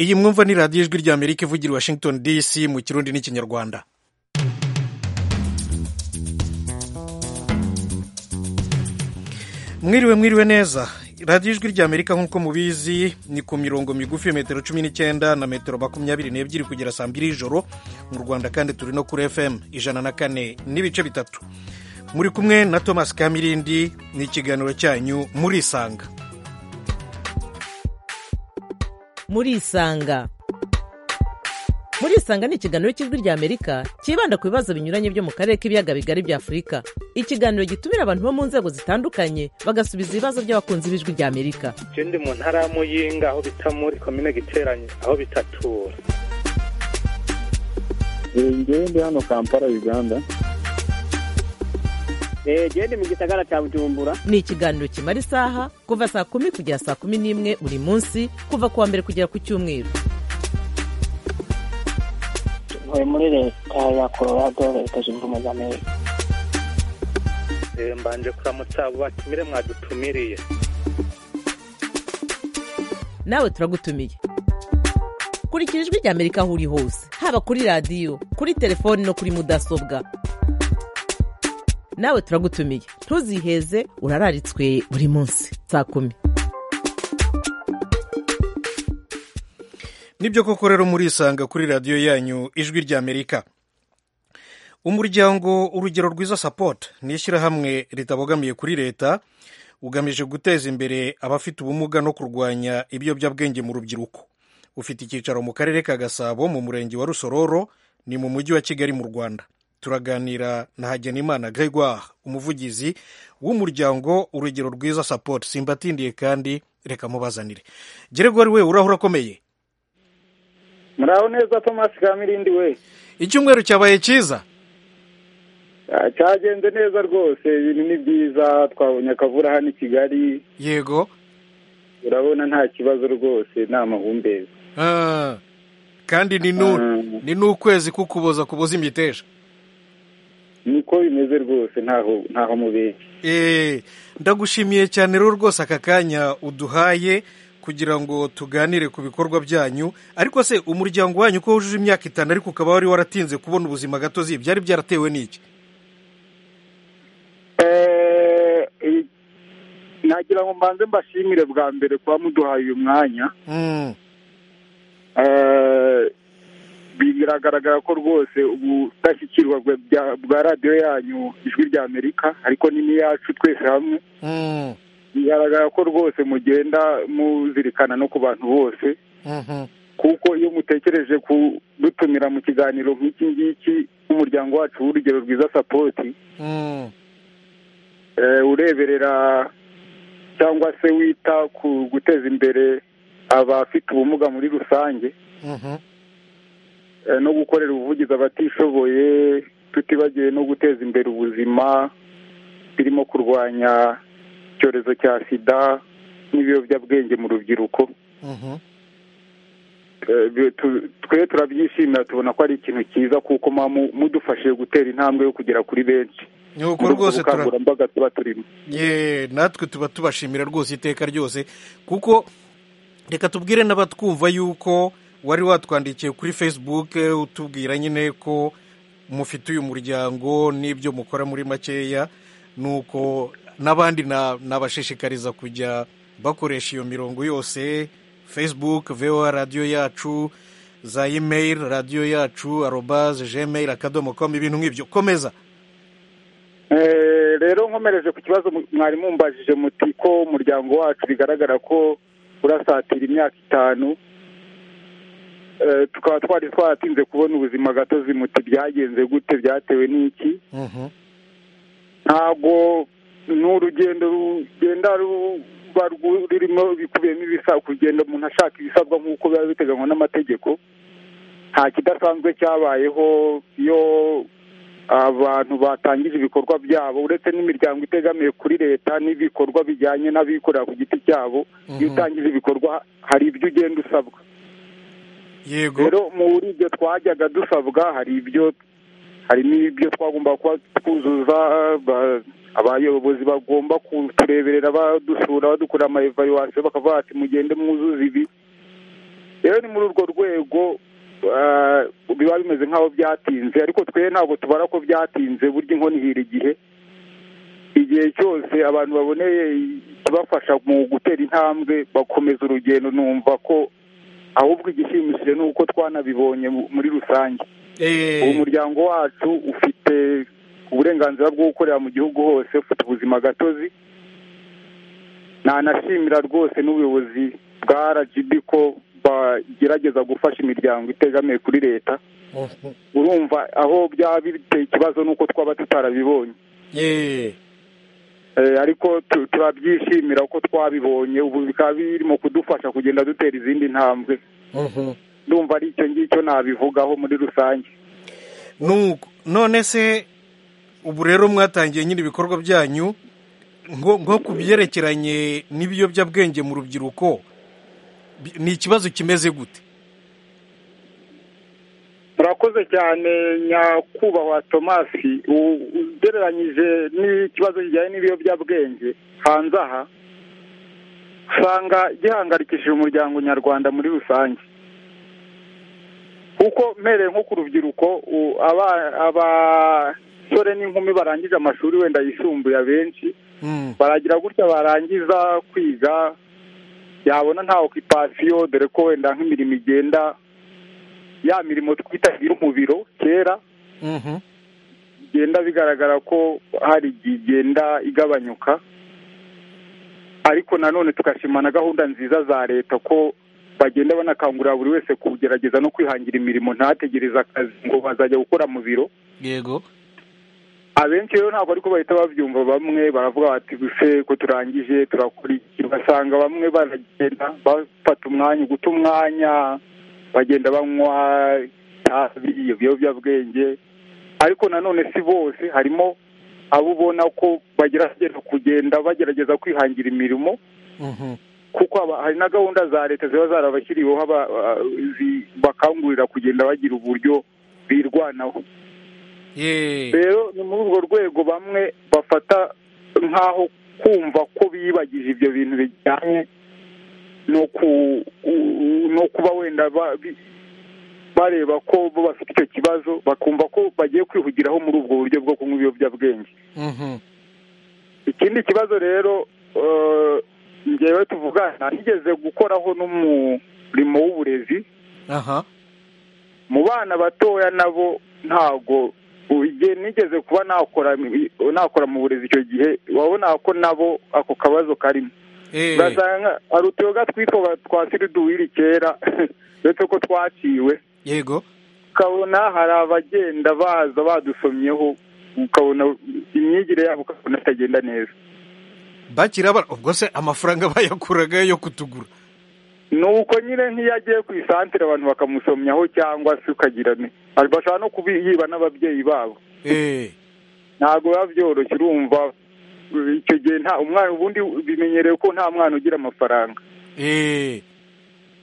iyi mwumva ni radiyo ijwi rya amerika ivugira i washington dc mu kirundi n'ikinyarwanda mwiriwe mwiriwe neza radiyo ijwi rya amerika nk'uko mubizi ni ku mirongo migufi metero cumi n'icyenda na metero makumyabiri n'ebyiri kugera saa mbiri y'ijoro mu rwanda kandi turi no kuri fm ijana na kane n'ibice bitatu muri kumwe na thomas kamirindi ni ikiganiro cyanyu murisanga murisanga murisanga ni ikiganiro cy'ijwi rya amerika cyibanda ku bibazo binyuranye byo mu karere k'ibiyaga bigari bya afurika ikiganiro gitumira abantu bo mu nzego zitandukanye bagasubiza ibibazo by'abakunzi b'ijwi rya amerika icyo ndi mu ntara ya muyinga aho bita muri komine giteranye aho bitatura njyewe ndi hano kampala uganda genda mu gisagara cya bujumbura ni ikiganiro kimara isaha kuva saa kumi kugera saa kumi n'imwe buri munsi kuva ku wa mbere kugera ku cyumweru ntuye muri leta ya colorado leta zunze ubumwe za amerika mbanje kuramutsa abo batumire mwadutumiriye nawe turagutumiye kurikira ijwi rya amerika aho uri hose haba kuri radiyo kuri telefoni no kuri mudasobwa nawe turagutumiye ntuziheze urararitswe buri munsi saa kumi nibyo koko rero murisanga kuri radiyo yanyu ijwi rya amerika umuryango urugero rwiza sapoti ni ishyirahamwe ritabogamiye kuri leta ugamije guteza imbere abafite ubumuga no kurwanya ibiyobyabwenge mu rubyiruko ufite icyicaro mu karere ka gasabo mu murenge wa rusororo ni mu mujyi wa kigali mu rwanda turaganira na hagenimana gregoire umuvugizi w'umuryango urugero rwiza sapoti simbatindiye kandi reka mubazanire gregoire we urahura akomeye muraho neza thomas kamirindi we icyumweru cyabaye cyiza cyagenze neza rwose ibintu ni byiza twabonye akavura hano i kigali yego urabona nta kibazo rwose ni amahumbezi kandi ni n'ukwezi kukuboza kuboza imiteja niko bimeze rwose ntaho ntaho mubeshye ndagushimiye cyane rero rwose aka kanya uduhaye kugira ngo tuganire ku bikorwa byanyu ariko se umuryango wanyu ko wujuje imyaka itanu ariko ukaba wari waratinze kubona ubuzima gatozi byari byaratewe n'iki nagira ngo mbanze mbashimire bwa mbere kuba muduhaye uyu mwanya biragaragara ko rwose ubudashyikirwa bwa radiyo yanyu ijwi rya amerika ariko n'iyacu twese hamwe bigaragara ko rwose mugenda muzirikana no ku bantu bose kuko iyo mutekereje kudutumira mu kiganiro nk'iki ngiki nk'umuryango wacu w'urugero rwiza sapoti ureberera cyangwa se wita ku guteza imbere abafite ubumuga muri rusange no gukorera ubuvugizi abatishoboye tutibagiwe no guteza imbere ubuzima birimo kurwanya icyorezo cya sida n'ibiyobyabwenge mu rubyiruko twe turabyishimira tubona ko ari ikintu cyiza kuko mudufashije gutera intambwe yo kugera kuri benshi nuko rwose ubukangurambaga tuba turimo natwe tuba tubashimira rwose iteka ryose kuko reka tubwire n'abatwumva yuko wari watwandikiye kuri facebook utubwira nyine ko mufite uyu muryango n'ibyo mukora muri makeya nuko n'abandi nabashishikariza kujya bakoresha iyo mirongo yose facebook voa radiyo yacu za email radiyo yacu arobaze gmail akadomo komu ibintu nk'ibyo komeza rero nkomereje ku kibazo mwari mumbajije muti ko umuryango wacu bigaragara ko urasatira imyaka itanu tukaba twari twaratinze kubona ubuzima gatozi muti byagenze gute byatewe n'iki ntabwo n'urugendo rugenda ruba rurimo bikubiyemo ibisabwa kugenda umuntu ashaka ibisabwa nk'uko biba biteganywa n'amategeko nta kidasanzwe cyabayeho iyo abantu batangije ibikorwa byabo uretse n'imiryango itegamiye kuri leta n'ibikorwa bijyanye n'abikorera ku giti cyabo iyo utangije ibikorwa hari ibyo ugenda usabwa yego rero muri ibyo twajyaga dusabwa hari ibyo hari n'ibyo twagomba kuba twuzuza abayobozi bagomba kutureberera badusura badukorera ama evaluwasiyo bakavuga bati mugende mwuzuze ibi rero ni muri urwo rwego ah, biba bimeze nk'aho byatinze ariko twe ntabwo tubara ko byatinze burya inkono ihira igihe igihe cyose abantu baboneye ikibafasha mu gutera intambwe bakomeza urugendo numva ko ahubwo igishimishije ni uko twanabibonye mu- muri rusange Eh, uwo muryango wacu ufite uburenganzira bwo gukorera mu gihugu hose ufite ubuzima gatozi nanashimira rwose n'ubuyobozi bwa rgb ko bagerageza gufasha imiryango itegamiye kuri leta urumva aho byaba biteye ikibazo ni uko twaba tutarabibonye eh, Eh, ariko tu- turabyishimira ko twabibonye ubu bikaba birimo kudufasha kugenda dutera izindi ntambwe mhm. ndumva ari icyo ngicyo nabivugaho muri rusange Nuko, none se ubu rero mwatangiye nyine ibikorwa byanyu ngo nko ku byerekeranye n'ibiyobyabwenge mu rubyiruko bi- ni ikibazo kimeze gute murakoze cyane nyakubahwa tomasi U- ugereranyije n'ikibazo kijyanye n'ibiyobyabwenge hanze aha usanga gihangayikishije umuryango nyarwanda muri rusange kuko mpereye nko ku rubyiruko u- aba- abasore n'inkumi barangije amashuri wenda yisumbuye abenshi Mm, baragira gutya barangiza kwiga yabona nta okipasiyo dore ko wenda nk'imirimo igenda ya mirimo twita umubiro kera mhm. bigenda bigaragara ko hari igihe igenda igabanyuka ariko nanone tugashima na gahunda nziza za leta ko bagenda banakangurira buri wese kugerageza no kwihangira imirimo ntategereze akazi ngo bazajya gukora mu biro yego abenshi rero ntabwo ariko bahita babyumva bamwe baravuga bati guse ko turangije turakora iki ugasanga bamwe baragenda bafata umwanya guta umwanya bagenda banywa itabi ibiyobyabwenge ariko nanone si bose harimo abo ubona ko bagerageza kugenda bagerageza kwihangira imirimo Mhm. kuko haba- hari na gahunda za leta ziba zarabashyiriweho aba- ah, zi- bakangurira kugenda bagira uburyo birwanaho Eh, rero ni muri urwo rwego bamwe bafata nk'aho kumva ko biyibagije ibyo bintu bijyanye no ku u- no kuba wenda ba- bi- bareba ko bo bafite icyo kibazo bakumva ko bagiye kwihugiraho muri ubwo buryo bwo kunywa ibiyobyabwenge mhm. ikindi kibazo rero eh, njyewe tuvugana nigeze gukoraho n'umurimo w'uburezi aha mu bana batoya nabo ntago ubige nigeze kuba nakora nakora mu burezi icyo gihe wabona ko nabo ako kabazo karimo Eh, urasanga hari utuyoga twitwa twa siriduwiri kera uretse ko twaciwe yego ukabona hari abagenda baza badusomyeho ukabona imyigire yabo ukabona itagenda neza bakira bara ubwo se amafaranga bayakuraga yo kutugura ni uko nyine nk'iyo agiye ku isantere abantu bakamusomyaho cyangwa se ukagira ni bashobora no kubiyiba n'ababyeyi babo Eh, ntabwo biba byoroshye urumva icyo gihe nta umwana ubundi bimenyerewe ko nta mwana ugira amafaranga eh,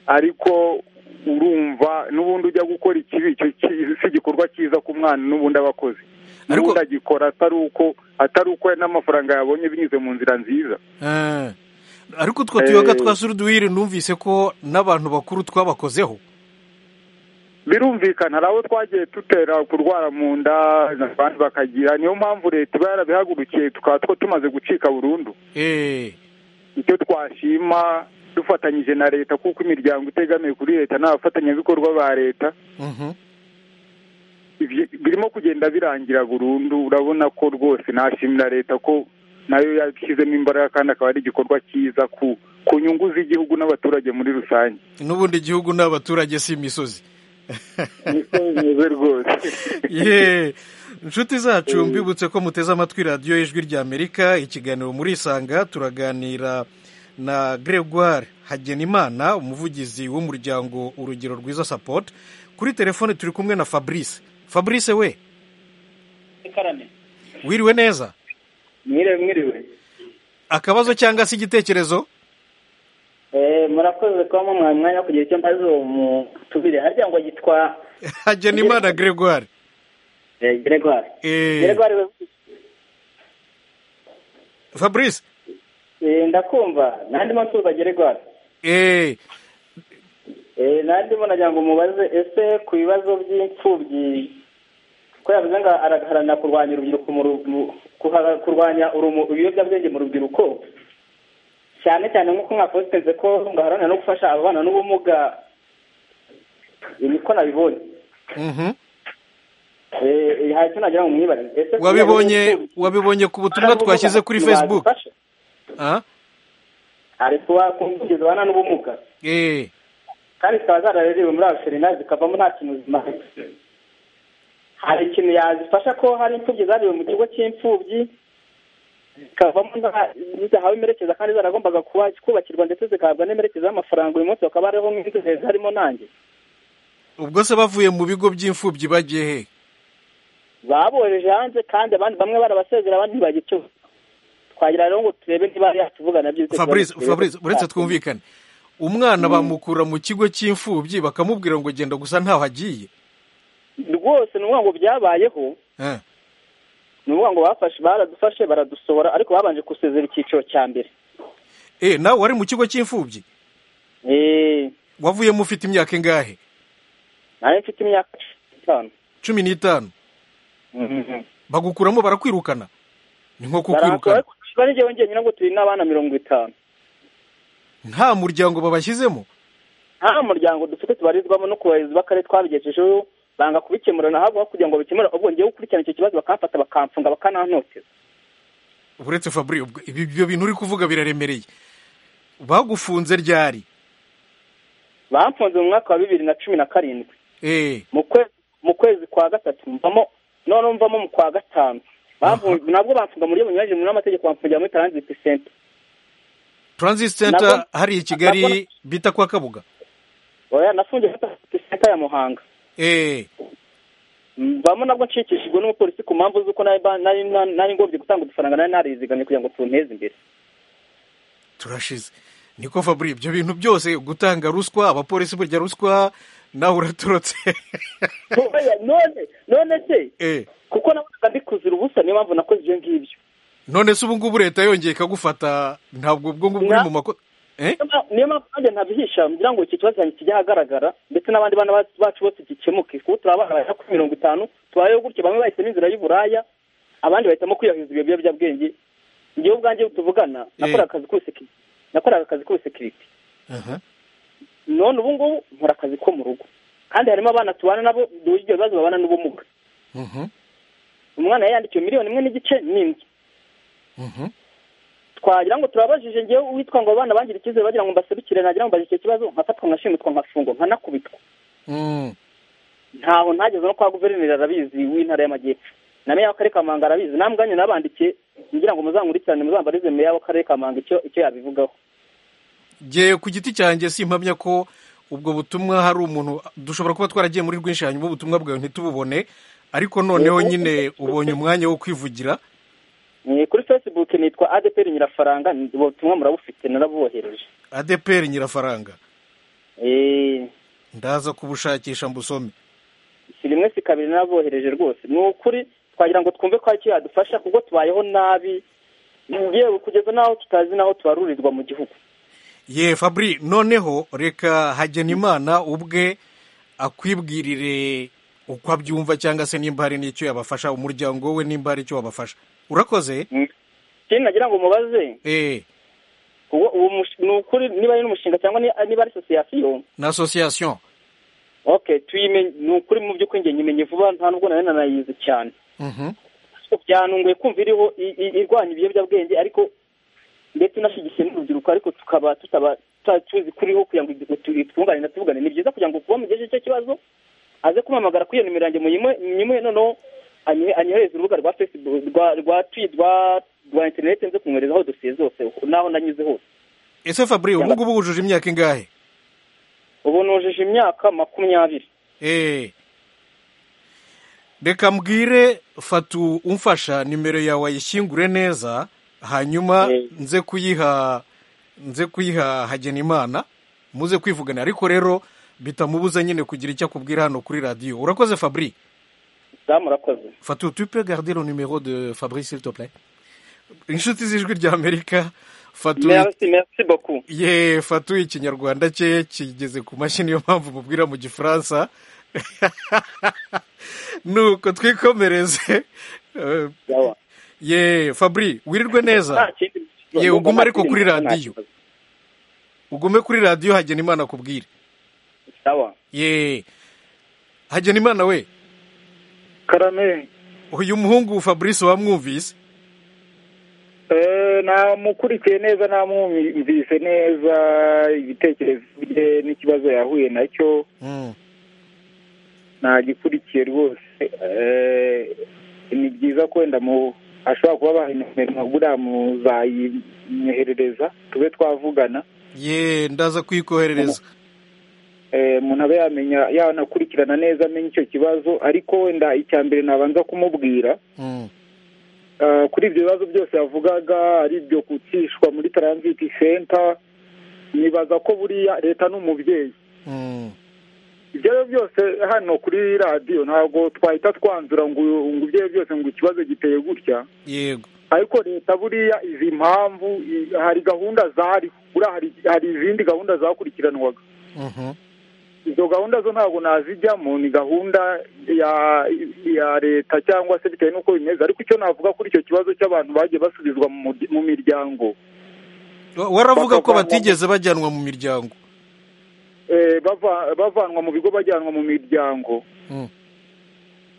ariko urumva n'ubundi ujya gukora ikibi icyo ki- si igikorwa cyiza ku mwana n'ubundi aba akoze Ariko- n'ubundi agikora atari uko atari uko n'amafaranga yabonye binyuze mu nzira nziza eh. ariko utwo tuyoga Eh. twa suruduwiri numvise ko n'abantu bakuru twabakozeho birumvikana hari abo twagiye dutera kurwara mu nda abandi bakagira niyo mpamvu leta iba yarabihagurukiye tukaba two tumaze gucika burundu Eh, icyo twashima dufatanyije na leta kuko imiryango itegamiye kuri leta n'abafatanyabikorwa ba leta mhm. ibyo- birimo kugenda birangira burundu urabona ko rwose nashimira leta ko nayo yashyizemo imbaraga kandi akaba ari igikorwa cyiza ku ku nyungu z'igihugu n'abaturage muri rusange n'ubundi igihugu ni abaturage si imisozi niko bimeze rwose Ye, inshuti zacu mbibutse ko muteze amatwi radiyo y'ijwi ry'amerika ikiganiro muri isanga turaganira na gregoire hagenimana umuvugizi w'umuryango urugero rwiza support kuri telefone turi kumwe na fabrice fabrice we karame wiriwe neza mwiriwe mwiriwe akabazo cyangwa se igitekerezo Eh, murakoze kuba mwamuhaye umwanya wo kugira icyo mbaza uwo mutubire harya ngo yitwa hagenimana gregoire eh, Gregoire Eh. Gregoire we- fabrice eh, ndakumva nandi mpamvu tuba Gregoire eh, Eh, nandimo nagira ngo mubaze ese ku bibazo by'imfubyi ko yavuze ngo araharanira kurwanya urubyiruko mu ru- mu- kuhara- kurwanya urumu- ibiyobyabwenge mu rubyiruko cyane cyane nk'uko mwapositenze ko ngo aharanira no gufasha ababana n'ubumuga ibi niko nabibonye Mhm. Eh, eh, hari icyo nagira ngo mwibarize ese ku bibazo wabibonye by'imfubyi, wabibonye ku butumwa abana n'ubumuga twashyize kuri ntibazifasha? facebook Ah? ari kuba ku mfubyi zibana n'ubumuga Eh. kandi zikaba zararerewe muri abaserina zikavamo nta kintu zimaze hari ikintu yazifasha ko hari imfubyi zarewe mu kigo cy'imfubyi zikavamo nta- zidahawe imerekeza kandi zaragombaga kuba- kubakirwa ndetse zigahabwa n'imperekeza y'amafaranga uyu munsi bakaba bariho nk'inzobere harimo nanjye ubwo se bavuye mu bigo by'imfubyi bagiye he babohereje hanze kandi abandi bamwe barabasezera abandi ntibagira icyo twagira rero ngo turebe niba yatuvugana by'ibitekerezo fabrice turebe fabrice ko uretse twatsinda. twumvikane umwana bamukura mu kigo cy'imfubyi bakamubwira ngo genda gusa ntaho agiye rwose ni ukuvuga ngo byabayeho Eh. ni ukuvuga ngo bafashe baradufashe baradusohora ariko babanje gusezera icyiciro cya mbere Eh, nawe wari mu kigo cy'imfubyi Eh, wavuyemo ufite imyaka ingahe nanjye mfite imyaka cumi n'itanu cumi n'itanu bagukuramo barakwirukana ni nko kukwirukana barakora n'igihe wongeye nyine ngo turi n'abana mirongo itanu nta muryango babashyizemo nta muryango dufite tubarizwamo no ku bayobozi b'akarere twabigejejeho banga kubikemurana ahubwo kugira ngo bikemure ubwo ngewe gukurikirana icyo kibazo bakamfata bakamfunga bakanantoteza uretse fabri ubwo- ibi- ibyo bintu uri kuvuga biraremereye bagufunze ryari bamfunze mu mwaka wa bibiri na cumi na karindwi eh mu kwezi mu kwezi kwa gatatu mvamo noneho mvamo mu kwa gatanu Bamfunze- nabwo bamfunga mu buryo bunyuranyije n'amategeko bamfungira muri taranziti senta transit center Nabwo- hariya i kigali nabwo- bita kwa kabuga oya nafungiye muri taranziti senta ya muhanga eh mvamo nabwo nshikishijwe n'umupolisi ku mpamvu z'uko nari ba- nari nari- nari ngombye gutanga udufaranga nari narizigamye kugira ngo tunteze imbere turashize niko fabri ibyo bintu byose gutanga ruswa abapolisi burya ruswa nawe uraturutse Oya, none none se eh kuko nabonaga mbikuzira ubusa niyo mpamvu nakoze ibyo ngibyo none se ubu ngubu leta yongeye ikagufata ntabwo ubwo ngubwo uri Na- mu makosa eh Niyo mpamvu- niyo mpamvu nanjye ntabihisha ngira ngo iki kibazo cyanjye kijye ahagaragara ndetse n'abandi bana bacu- bacu bose gikemuke kuko turi abana bagera kuri mirongo itanu tubayeho gutyo bamwe bahisemo inzira y'uburaya abandi bahitamo kwiyahuza ibyo biyobyabwenge ngewe ubwanjye tuvugana nakoraga akazi k'ubusekirite nakoraga akazi k'ubusekirite aha none ubu ngubu nkora akazi ko mu rugo kandi harimo abana tubana nabo ibyo bibazo babana n'ubumuga mhm umwana yari yandikiwe miliyoni imwe n'igice n'inzu mhm twagira ngo turabajije ngewe uwitwa ngo abana bangira icyizere bagira ngo mbasubikire nagira ngo mbaze icyo kibazo nkafatwa nkashimitwa nkafungwa nkanakubitwa Mm. ntaho ntageze no kwa guverineri arabizi w'intara y'amajyepfo na meya w'akarere ka Muhanga arabizi namwe ubwanyu nabandikiye ngira ngo muzankurikirane muzambarize meya w'akarere ka Muhanga icyo icyo yabivugaho ngewe ku giti cyanjye simpamya ko ubwo butumwa hari umuntu dushobora kuba twaragiye muri rwinshi hanyuma ubutumwa bwawe ntitububone ariko noneho nyine ubonye umwanya wo kwivugira Eh, kuri facebook nitwa adeperi nyirafaranga ubutumwa murabufite narabubohereje adeperi nyirafaranga Eh, ndaza kubushakisha mbusome si rimwe si kabiri n'abohereje rwose ni ukuri twagira ngo twumve ko hari icyo yadufasha kuko tubayeho nabi yewe kugeza n'aho tutazi n'aho tubarurirwa mu gihugu ye fabri noneho reka hagena imana ubwe akwibwirire uko abyumva cyangwa se nimba hari n'icyo yabafasha umuryango we nimba hari icyo wabafasha urakoze ikindi nagira ngo mubaze eh uwo- uwo mush- ni ukuri niba ari n'umushinga cyangwa ni- niba ari sosiyasiyo na asosiyasiyo okay tuyimenye ni ukuri mu by'ukuri njye nyimenye vuba nta nubwo nari nanayizi cyane Mhm. ariko byanunguye kumva iriho i- i- irwanya ibiyobyabwenge ariko ndetse inashyigikiye n'urubyiruko ariko tukaba tutaba tuta- tuzi kuriho kugira ngo igihe tu- twungane na tuvugane ni byiza kugira ngo kuba mugejeje icyo kibazo aze kumpamagara kuri iyo nimero yanjye muyimuhe muyimuhe noneho anyohe- anyohereze urubuga rwa facebook rwa rwa twi rwa rwa interineti nze kumwoherezaho dosiye zose n'aho nanyuze hose ese fabri ubu ngubu wujuje imyaka ingahe ubu nujije imyaka makumyabiri Eh. Reka mbwire fatu umfasha nimero yawe ayishyingure neza hanyuma Eh. nze kuyiha nze kuyiha hagena imana muze kwivugana ariko rero bitamubuza nyine kugira icyo akubwira hano kuri radiyo urakoze fabri zamurakoze Fatou, tu peux garder le numéro de Fabrice, s'il te plaît Inshuti z'ijwi ry'Amerika fatu merci merci beaucoup ye fatu ikinyarwanda cye kigeze ku mashini niyo mpamvu mubwira mu gifaransa nuko twikomereze Eh, Yawa. ye fabri wirirwe neza Nta kindi- ye ugume ariko kuri nta radiyo kibazo. ugume kuri radiyo hagena imana akubwire sawa ye hagena imana we karame uyu muhungu fabrice wamwumvise Eh, namukurikiye neza namwumvise neza ibitekerezo bye n'ikibazo yahuye nacyo Mm. nagikurikiye rwose Eh, ni byiza kwenda mu ashobora kuba baha nimero nka buriya muzayimwoherereza tube twavugana ye ndaza kuyikoherereza Eh, umuntu abe yamenya yanakurikirana neza amenye icyo kibazo ariko wenda icya mbere nabanza kumubwira Mm. Ah, kuri ibyo bibazo byose yavugaga ari ibyo gucishwa muri transit center nibaza ko buriya leta n'umubyeyi Mm. ibyo ari byo byose hano kuri radiyo ntabwo twahita twanzura ngo ngo ibyo ari byo byose ngo ikibazo giteye gutya yego ariko leta buriya izi impamvu i- hari gahunda zariho buriya hari- hari izindi gahunda zakurikiranwaga Mhm. izo gahunda zo ntabwo nazijyamo ni gahunda ya ya leta cyangwa se bitewe n'uko bimeze ariko icyo navuga kuri icyo kibazo cy'abantu bagiye basubizwa mu murya- mu miryango Wa- waravuga ko Bakavanwa- batigeze bajyanwa mu miryango Eh, bava- bavanwa mu bigo bajyanwa mu miryango Mm.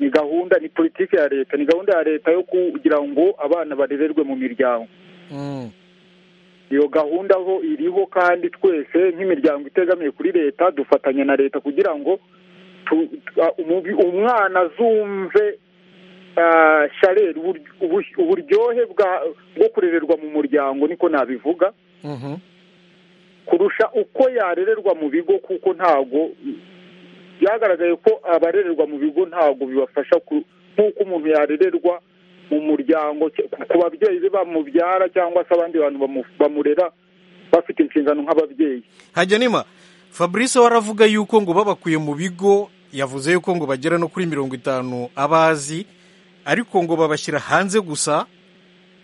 ni gahunda ni politiki ya leta ni gahunda ya leta yo kugira ngo abana barererwe mu miryango Mm. iyo gahunda ho iriho kandi twese nk'imiryango itegamiye kuri leta dufatanya na leta kugira ngo tu- tu- a- umubi- umwana azumve ah, shareri uburyo- ubu- uburyohe bwa- bwo kurererwa mu muryango niko nabivuga Mhm. kurusha uko yarererwa mu bigo kuko ntago byagaragaye ko abarererwa mu bigo ntago bibafasha ku- nk'uko umuntu yarererwa mu muryango cya- ku babyeyi be bamubyara cyangwa se abandi bantu bamu- bamurera bafite inshingano nk'ababyeyi hagenima fabrice waravuga yuko ngo babakuye mu bigo yavuze yuko ngo bagera no kuri mirongo itanu abazi ariko ngo babashyira hanze gusa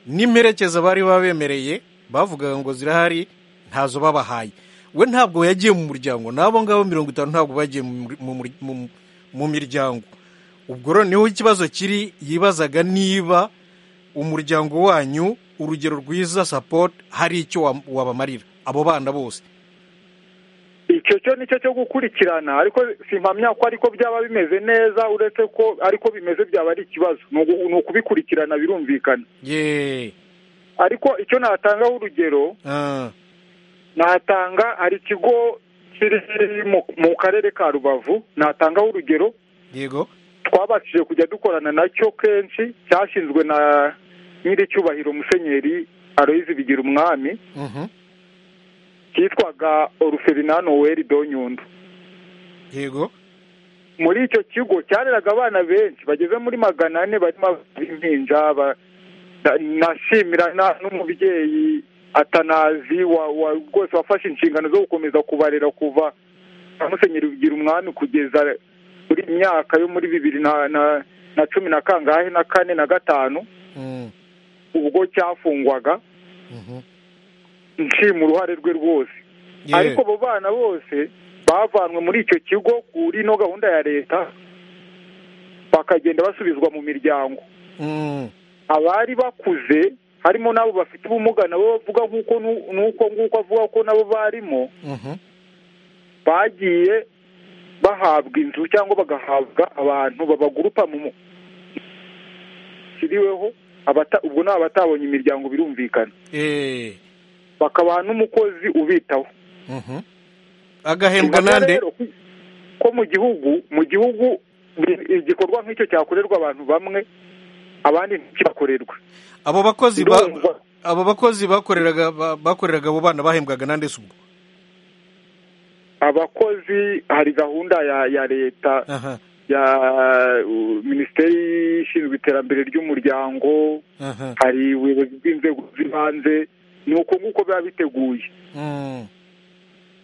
n'imperekeza bari babemereye bavugaga ngo zirahari ntazo babahaye we ntabwo yagiye mu muryango n'abo ngabo mirongo itanu ntabwo bagiye mu muri- mu muri- mu- mu miryango ubwo rero niho ikibazo kiri yibazaga niba umuryango wanyu urugero rwiza sapoti hari icyo wa- wabamarira abo bana bose icyo cyo nicyo cyo gukurikirana ariko simpamya ko ariko byaba bimeze neza uretse ko ariko bimeze byaba ari ikibazo ni ugu- ni ukubikurikirana birumvikana ye ariko icyo natangaho urugero ah, natanga hari ikigo kiri mu- mu karere ka rubavu natangaho urugero yego twabashije kujya dukorana nacyo kenshi cyashinzwe na nyiricyubahiro musenyeri aroyizi bigira umwami mhm, cyitwaga oruferinano weri donyundo yego muri icyo kigo cyareraga abana benshi bageze muri magana ane barimo impinja nashimira na- n'umubyeyi atanazi wa, wa, rwose wafashe inshingano zo gukomeza kubarera kuva na musenyeri bigira umwami kugeza muri myaka yo muri bibiri na, na, na cumi na kangahe na kane na gatanu mm, ubwo cyafungwaga mhm, nshima uruhare rwe rwose ye, ariko abo bana bose bavanwe muri icyo kigo kuri ino gahunda ya leta bakagenda basubizwa mu miryango mm, abari bakuze harimo n'abo bafite ubumuga nabo bavuga nk'uko nu- n'uko nguko avuga ko nabo barimo mhm, bagiye bahabwa inzu cyangwa bagahabwa abantu babagurupa mu kiriweho abata- ubwo ni abatabonye imiryango birumvikana eh, bakabaha n'umukozi ubitaho mhm. agahembwa Bivuga nande rero ko- ko mu gihugu mu gihugu bi- igikorwa nk'icyo cyakorerwa abantu bamwe abandi ntikibakorerwa abo bakozi ba- Ndumva. abo bakozi bakoreraga ba- bakoreraga abo bana bahembwaga nande se ubwo abakozi hari gahunda ya ya leta aha ya uh, minisiteri ishinzwe iterambere ry'umuryango aha hari ubuyobozi bw'inzego z'ibanze ni uko nguko biba biteguye mm,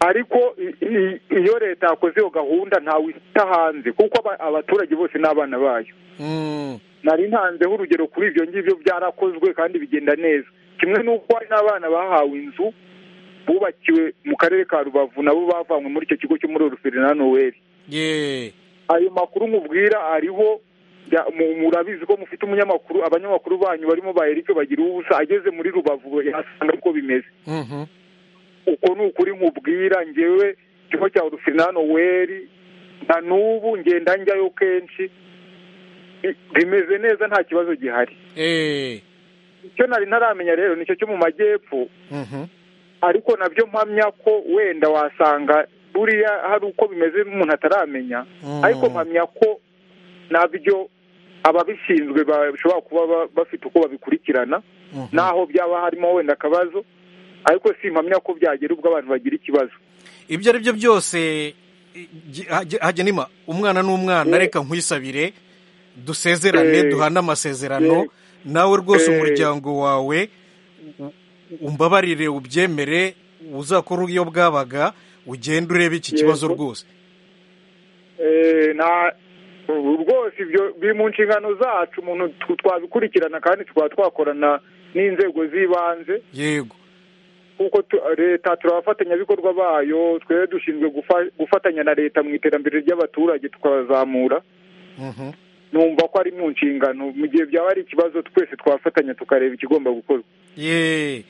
ariko i- i- iyo leta yakoze iyo gahunda ntawe isita hanze kuko aba- abaturage bose ni abana bayo mm, nari ntanzeho urugero kuri ibyo ngibyo byarakozwe kandi bigenda neza kimwe n'uko hari n'abana bahawe inzu bubakiwe mu karere ka rubavu nabo bavanywe muri icyo kigo cyo muri oruferi na noweli ye ayo makuru mubwira ariho ya- mu- murabizi ko mufite umunyamakuru abanyamakuru banyu barimo ba erike bagira ubusa ageze muri rubavu yasanga uko bimeze Mhm. uko ni ukuri nkubwira ngewe ikigo cya urufinano weri na n'ubu ngenda njyayo kenshi bi- bimeze neza nta kibazo gihari Eh. icyo nari ntaramenya rero nicyo cyo mu majyepfo Mhm. ariko nabyo mpamya ko wenda wasanga buriya hari uko bimeze umuntu ataramenya Mm. ariko mpamya ko nabyo ababishinzwe bashobora kuba ba- bafite uko babikurikirana Mhm. naho byaba harimo wenda akabazo ariko simpamya ko byagera ubwo abantu bagira ikibazo ibyo ari byo byose i- gi- hage- hagenima umwana n'umwana Mm. reka nkwisabire dusezerane Eh. duhane amasezerano Eh. nawe rwose Eh. umuryango wawe u- umbabarire ubyemere uzakora iyo bwabaga ugende urebe iki Yego. kibazo rwose Eh, na ubu rwose ibyo biri mu nshingano zacu umuntu tw- twabikurikirana kandi tukaba twakorana n'inzego z'ibanze yego kuko tu- leta turi abafatanyabikorwa bayo twebwe dushinzwe gufa- gufatanya na leta mu iterambere ry'abaturage tukabazamura Mhm. numva ko ari mu nshingano mu gihe byaba ari ikibazo twese twafatanya tukareba ikigomba gukorwa ye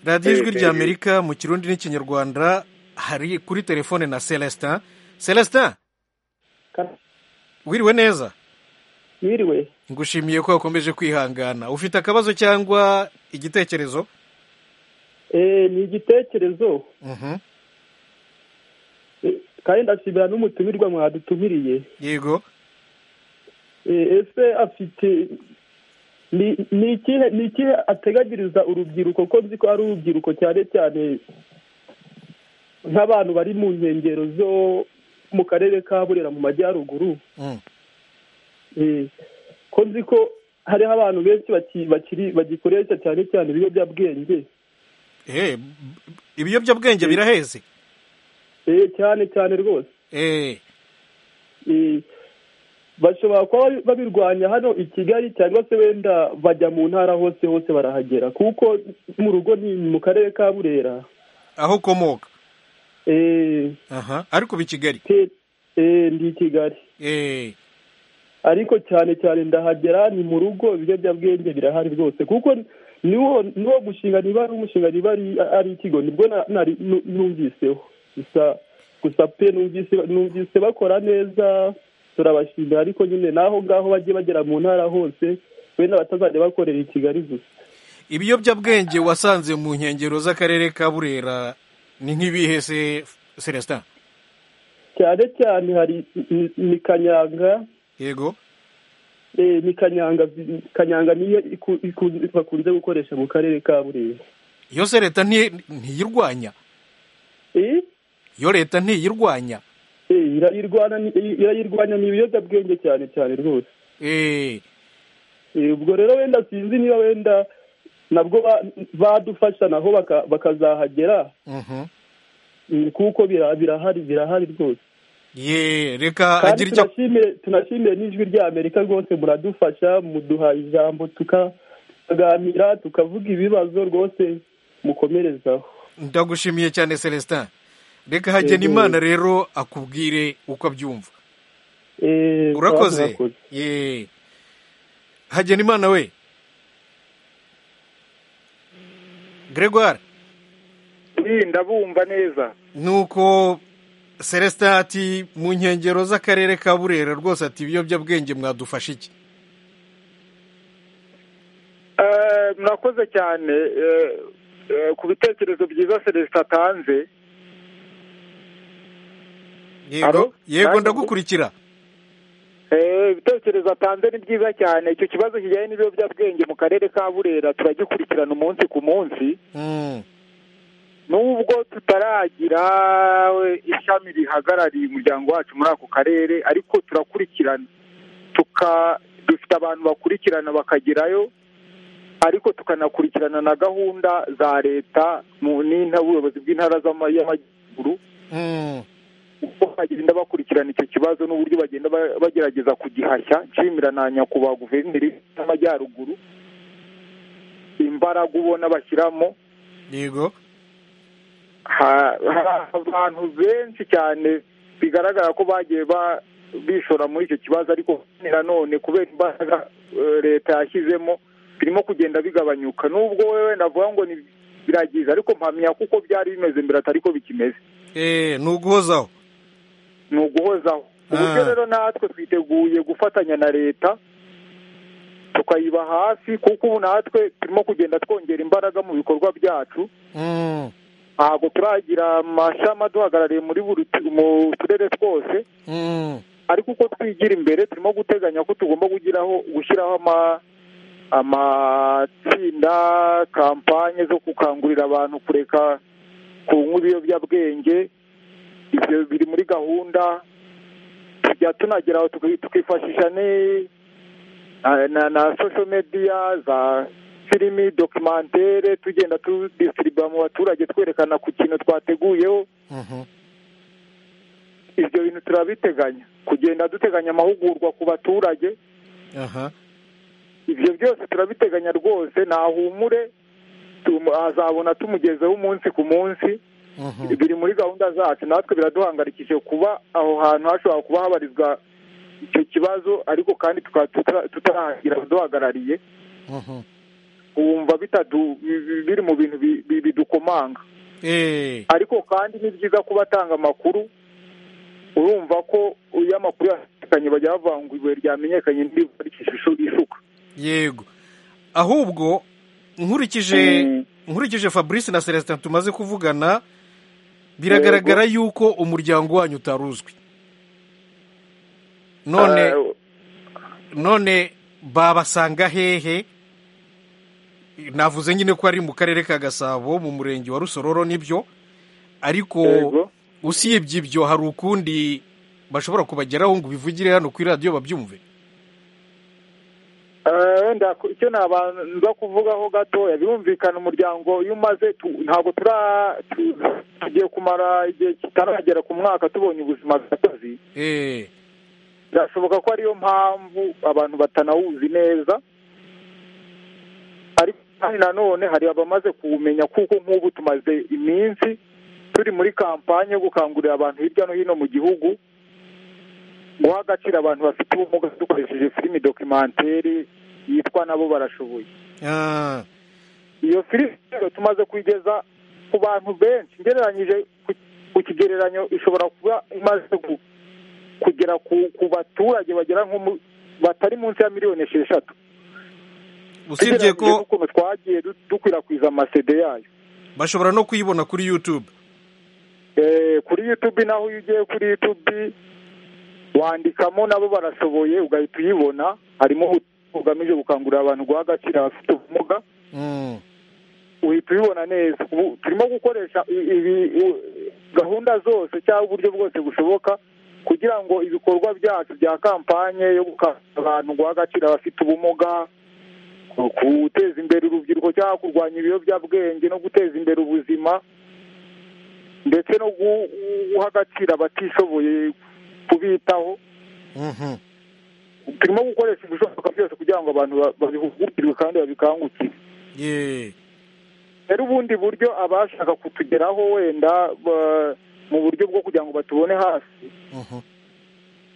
radiyo ijwi Eh, rya eh. amerika mu kirundi n'ikinyarwanda hari kuri telefone na celestin celestin Ka- wiriwe neza wiriwe ngushimiye ko wakomeje kwihangana ufite akabazo cyangwa igitekerezo Eh, ni igitekerezo Mhm. Eh, kandi ndashimira n'umutumirwa mwadutumiriye yego Eh, ese afite ni ni ikihe ni ikihe ateganyiriza urubyiruko ko nzi ko ari urubyiruko cyane cyane nk'abantu bari mu nkengero zo mu karere ka burera mu majyaruguru Mm. Eh, ko nzi ko hariho abantu benshi baki- bakiri bagikoresha cyane cyane ibiyobyabwenge Eh, b- b- ibiyobyabwenge biraheze Eh, cyane cyane rwose Eh, Eh, bashobora kuba babi- babirwanya hano i kigali cyangwa se wenda bajya mu ntara hose hose barahagera kuko mu rugo ni mu karere ka burera aho ukomoka Eh, aha ariko uba i kigali te- eh, ndi i kigali Eh, ariko cyane cyane ndahagera ni mu rugo ibiyobyabwenge birahari rwose kuko niwo niwo mushinga niba ari umushinga niba ari ari ikigo nibwo na- nari nu- numviseho gusa gusa pe numvise numvise bakora neza turabashimira ariko nyine naho ngaho bajye bagera mu ntara hose wenda batazajya bakorera i kigali gusa ibiyobyabwenge wasanze mu nkengero z'akarere ka burera ni nk'ibihe se celestin cyane cyane hari ni- ni kanyanga yego eh, ni kanyanga kanyanga niyo iku- ikunze- bakunze gukoresha mu karere ka burera iyo se leta nti- ntiyirwanya Eh? iyo leta ntiyirwanya Eh, irayirwana ni- irayirwanya ni ibiyobyabwenge cyane cyane rwose Eh, Eh, ubwo rero wenda sinzi niba wenda nabwo ba- badufasha naho baka- bakazahagera mhm. Mm, kuko bira- birahari birahari rwose ye reka kandi agira icyo tunashimire tunashimire n'ijwi rya amerika rwose muradufasha muduha ijambo tuka- tukaganira tukavuga ibibazo rwose mukomerezaho ndagushimiye cyane celestin reka hagena imana rero akubwire uko abyumva Eh, urakoze ye hagena imana we gregoire iyi ndabumva neza nuko celestin ati mu nkengero z'akarere ka burera rwose ati ibiyobyabwenge mwadufasha iki Eh, murakoze cyane eh, eh, ku bitekerezo byiza celestin atanze yego Alo? yego Nanjye ndagukurikira Eh, ibitekerezo atanze ni byiza cyane icyo kibazo kijyanye n'ibiyobyabwenge mu karere ka burera turagikurikirana umunsi ku munsi Mm, nubwo tutaragira eh, ishami rihagarariye umuryango wacu muri ako karere ariko turakurikirana tuka dufite abantu bakurikirana bakagerayo ariko tukanakurikirana na gahunda za leta mu n'inta- ubuyobozi bw'intara z'ama- y'amajyaruguru mm. uko bagenda bakurikirana icyo kibazo n'uburyo bagenda ba- bagerageza kugihashya nshimira na nyakubahwa guverineri w'amajyaruguru imbaraga ubona bashyiramo yego ha- hari abantu benshi cyane bigaragara ko bagiye ba- bishora muri icyo kibazo ariko nanone kubera imbaraga eh, leta yashyizemo birimo kugenda bigabanyuka nubwo wewe navuga ngo ni biragiza ariko mpamya kuko byari bimeze mbere atari ko bikimeze Eh, ni uguhozaho ni uguhozaho uburyo Ah. rero natwe twiteguye gufatanya na leta tukayiba hasi kuko ubu natwe turimo kugenda twongera imbaraga mu bikorwa byacu Mm, ntabwo turagira amashami aduhagarariye muri buri tu- mu turere twose mm. ariko uko twigira imbere turimo guteganya ko tugomba kugiraho gushyiraho ama- amatsinda kampanye zo gukangurira abantu kureka kunywa ibiyobyabwenge ibyo biri muri gahunda tujya tunageraho tuki- tukifashisha ni- na- na na social media za filimi documentere tugenda tudisitiriba mu baturage twerekana ku kintu twateguyeho Mhm. ibyo bintu turabiteganya kugenda duteganya amahugurwa ku baturage aha ibyo byose turabiteganya rwose nahumure tumu- azabona tumugezeho umunsi ku munsi Mhm. biri muri gahunda zacu natwe biraduhangayikishije kuba aho hantu hashobora kuba habarizwa icyo kibazo ariko kandi tukaba tuta- tutaragira abaduhagarariye Mhm. wumva bitadu bi- bi- biri mu bintu bi- bi- bidukomanga Eh, ariko kandi ni byiza kuba atanga amakuru urumva ko iyo amakuru yamenyekanye bajya bavuga ngo ibuye ryamenyekanye ntirivarikisha isuka yego ahubwo nkurikije nkurikije fabrice na celestin tumaze kuvugana biragaragara yuko umuryango wanyu utaruzwi none Eh, none babasanga hehe navuze nyine ko ari mu karere ka gasabo mu murenge wa rusororo nibyo ariko Yego. usibye ibyo hari ukundi bashobora kubageraho ngo bivugire hano kuri radiyo babyumve Eh, wenda ku- icyo nabanza kuvugaho gatoya birumvikana umuryango iyo umaze tu- ntabwo tura tu- tugiye kumara igihe kitaragera ku mwaka tubonye ubuzima gatozi Eh, birashoboka ko ariyo mpamvu abantu batanawuzi neza ariko kandi nanone hari abamaze kuwumenya kuko nk'ubu tumaze iminsi turi muri kampanye yo gukangurira abantu hirya no hino mu gihugu guha agaciro abantu bafite ubumuga dukoresheje filimi dokimenteri yitwa nabo barashoboye ah, iyo filimi rero tumaze kuyigeza ku bantu benshi ngereranyije ku- ku kigereranyo ishobora kuba imaze ku- kugera ku, ku baturage bagera nko mu- batari munsi ya miliyoni esheshatu usibye Tugereranyije ko n'ukuntu twagiye du- dukwirakwiza amasede yayo bashobora no kuyibona kuri youtube Eh, kuri youtube naho iyo ugiye kuri youtube wandikamo nabo barashoboye ugahita uyibona harimo ubutumwa bugamije gukangurira abantu guha agaciro abafite ubumuga Mm, uhita ubibona neza ubu turimo gukoresha i- ibi u- gahunda zose cyangwa uburyo bwose bushoboka kugira ngo ibikorwa byacu bya kampanye yo gukangurira abantu guha agaciro abafite ubumuga ku- guteza imbere urubyiruko cyangwa kurwanya ibiyobyabwenge no guteza imbere ubuzima ndetse no gu- guha agaciro abatishoboye kubitaho mhm. turimo gukoresha ibishoboka byose kugira ngo abantu ba- babihugukirwe kandi babikangukire Yeah. rero ubundi buryo abashaka kutugeraho wenda ba- mu buryo bwo kugira ngo batubone hafi Mhm.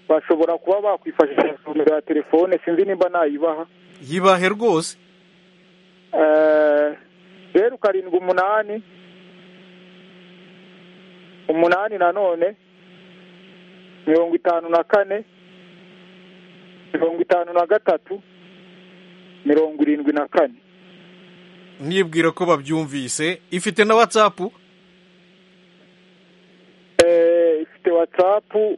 bashobora kuba bakwifashisha nomero ya telefone sinzi nimba nayibaha yibahe rwose Eh, zeru karindwi umunani umunani nanone mirongo itanu na kane mirongo itanu na gatatu mirongo irindwi na kane nibwira ko babyumvise ifite na whatsapp Eh, ifite watsapu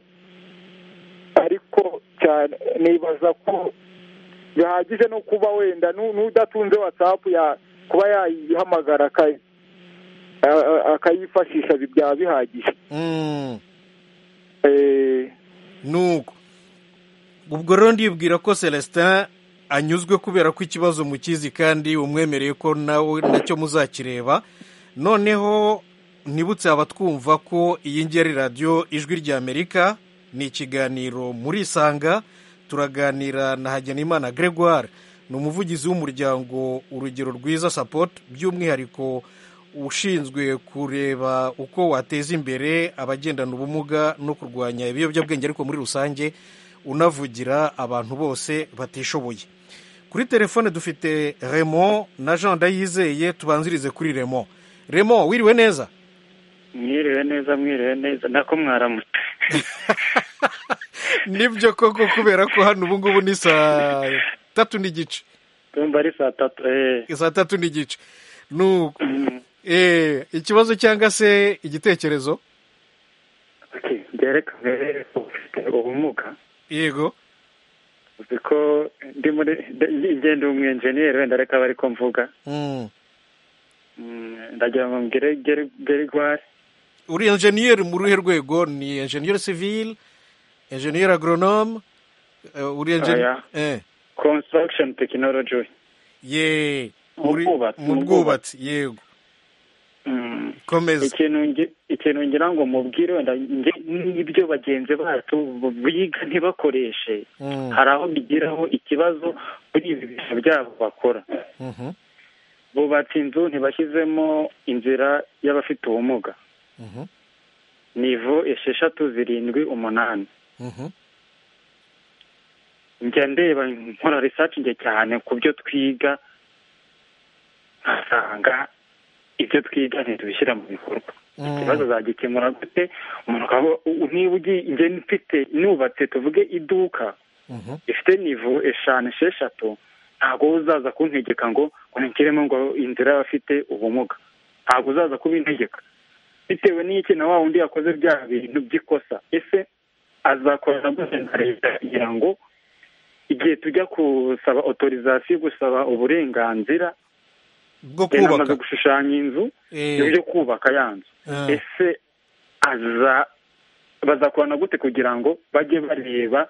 ariko cyane nibaza ko bihagije no kuba wenda nu- n'udatunze watsapu ya kuba yayihamagara akayi- a- a- akayifashisha bi- byaba bihagije Mm, Eh, nuko ubwo rero ndibwira ko celestin anyuzwe kubera ko ikibazo mukizi kandi umwemereye ko nawe nacyo muzakireba noneho nibutse abatwumva ko iyi ngiyi ari radiyo ijwi ry'amerika ni ikiganiro muri isanga turaganira na hagenimana gregoire ni umuvugizi w'umuryango urugero rwiza sapoti by'umwihariko ushinzwe kureba uko wateza imbere abagendana ubumuga no kurwanya ibiyobyabwenge ariko muri rusange unavugira abantu bose batishoboye kuri telefone dufite remo na jean ndayizeye tubanzirize kuri remo remo wiriwe neza mwiriwe neza mwiriwe neza nako mwaramutse nibyo koko kubera ko hano ubu ngubu ni saa tatu n'igice ndumva ari saa tatu eee saa tatu n'igice nuko eh ikibazo cyangwa se igitekerezo byerekana rero ko ufite ubumuga yego uzi ko ndi muri ngenda umwenjeniyeri wenda reka bari ko mvuga Mm. Mm, ndagira ngo ngere gere- gerigwari uri enjeniyeri mu ruhe rwego ni enjeniyeri sivile enjeniyeri agronome eh, uri enjeniyeri Oya. eh construction tekinoloji ye Mu uri- bwubatsi, mu mu bwubatsi yego komeza ikintu ngi- ikintu ngira ngo mubwire wenda nge- n'ibyo bagenzi bacu biga ntibakoreshe Mm. hari aho bigiraho ikibazo muri ibi bintu byabo bakora Mhm, bubatse inzu ntibashyizemo inzira y'abafite ubumuga mhm, nivo esheshatu zirindwi umunani mhm. njya ndeba nkora research njye cyane ku byo twiga nkasanga ibyo twiga ntitubishyira mu bikorwa ikibazo zagikemura gute umuntu akaba u- niba ugiye njye mfite nubatse tuvuge iduka Mhm. ifite nivo eshanu esheshatu ntabwo uzaza kuntegeka ngo ngo nigiremo ngo inzira y'abafite ubumuga ntabwo uzaza kubintegeka bitewe n'iki na wa wundi yakoze bya bintu by'ikosa ese azakorana gute na leta kugira ngo igihe tujya gusaba otorizasiyo gusaba uburenganzira bwo yari amaze kubaka gushushanya inzu Eh, yo kubaka ya nzu ah, ese aza bazakorana gute kugira ngo bajye bareba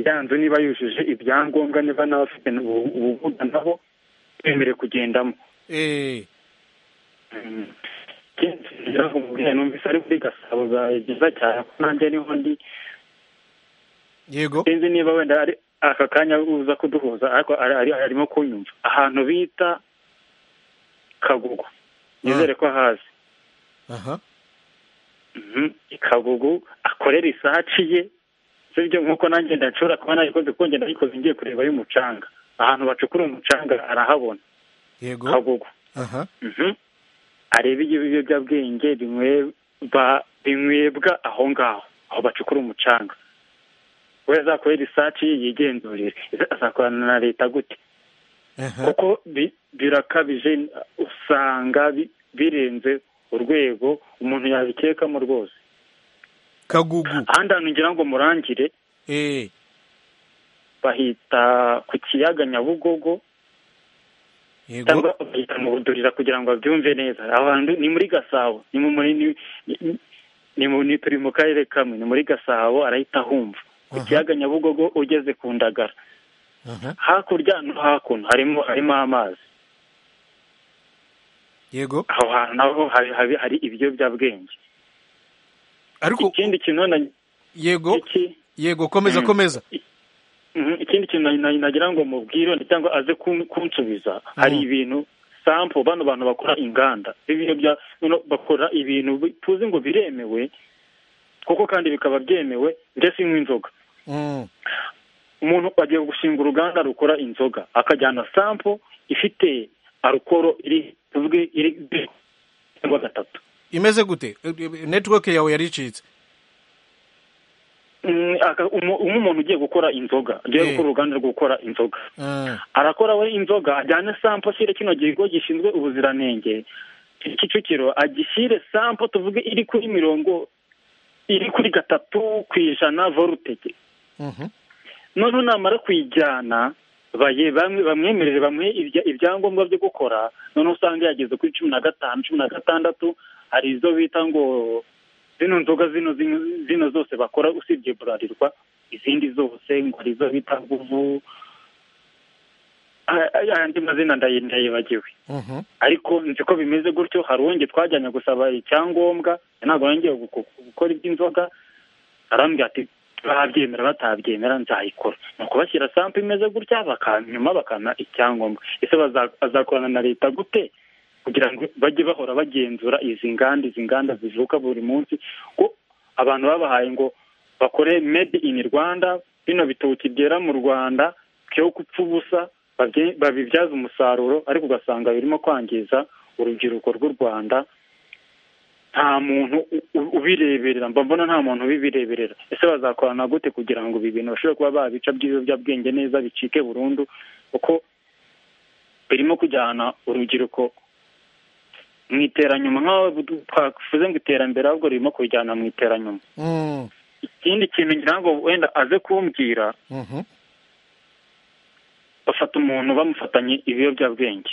ya nzu niba yujuje ibyangombwa niba n'abafite ubu- ubumuga nabo bemerewe kugendamo eh, Mm. Ikindi ngira ngo mubwire numvise ari kuri gasabo byiza cyane ko nanjye niho ndi yego sinzi niba wenda ari aka kanya uza kuduhuza ariko ari- ari- arimo kunyumva ahantu bita kagugu nizere ko ahazi aha Mhm. kagugu akorera isaci ye sibyo nk'uko nanjye ndashobora kuba nayikoze kuko ngenda nayikoze ngiye kureba y'umucanga ahantu bacukura umucanga arahabona yego kagugu aha Mhm. arebe ibiyobyabwenge binyweba- binywebwa aho ngaho aho bacukura umucanga we azakore research ye yigenzurire Ese azakorana na leta gute aha kuko bi- birakabije usanga bi- birenze urwego umuntu yabikekamo rwose kagugu ahandi hantu ngira ngo murangire eh bahita ku kiyaga nyabugogo yego cyangwa bahita mu budurira kugira ngo babyumve neza aho hantu ni muri gasabo ni mu muri ni, ni- ni mu ni turi mu karere kamwe ni muri gasabo arahita ahumva ku Aha. kiyaga nyabugogo ugeze ku ndagara aha hakurya no hakuno harimo harimo amazi yego aho hantu naho hari, hari, hari ibiyobyabwenge ariko ikindi kintu na yego iki yego komeza Mm. komeza Mhm, ikindi kintu na- na- nagira ngo mubwire wenda cyangwa aze kun- kunsubiza hari ibintu sampo bano bantu bakora inganda ibintu bya bino bakora ibintu bi- tuzi ngo biremewe kuko kandi bikaba byemewe ndetse nk'inzoga Mm, umuntu agiye gushinga uruganda rukora inzoga akajyana sampo ifite arukoro iri tuvuge iri cyangwa gatatu imeze gute netiweke yawe yaricitse Mm, aka- umu- umuntu ugiye gukora inzoga Eh. ugiye gukora uruganda rwo gukora inzoga Ah, arakora we inzoga ajyane sampo ashyire kino kigo gishinzwe ubuziranenge kicukiro agishyire sampo tuvuge iri kuri mirongo iri kuri gatatu ku ijana vorutege mhm, noneho namara kuyijyana baye bamwe bamwemerere bamuhe ibya- ibyangombwa byo gukora noneho usanga yageze kuri cumi na gatanu cumi na gatandatu hari izo bita ngo zino nzoga zino zino zino zose bakora usibye burarirwa izindi zose ngo hari izo bita nguvu Aya- aya- ayandi mazina ndayi- ndayibagiwe mhm. ariko nzi ko bimeze gutyo hari uwongeye twajyanye gusaba icyangombwa ntabwo yongeye guko- gukora iby'inzoga arambwira ati babyemera batabyemera nzayikora ni ukubashyira sampu imeze gutya nyuma bakampa icyangombwa ese bazakorana na leta gute kugira ngo bajye bahora bagenzura izi nganda izi nganda zivuka buri munsi ko abantu babahaye ngo bakore made in rwanda bino bitoki byera mu rwanda byo gupfa ubusa babibyaza umusaruro ariko ugasanga birimo kwangiza urubyiruko rw'u rwanda nta muntu ubireberera mba mbona nta muntu ubibireberera ese bazakorana gute kugira ngo ibi bintu bashobore kuba babica by'ibiyobyabwenge neza bicike burundu kuko birimo kujyana urubyiruko mu iteranyuma nk'aho twavuze ngo iterambere ahubwo ririmo kujyana mu iteranyuma ikindi kintu ngira ngo wenda aze kumbwira bafata umuntu bamufatanye ibiyobyabwenge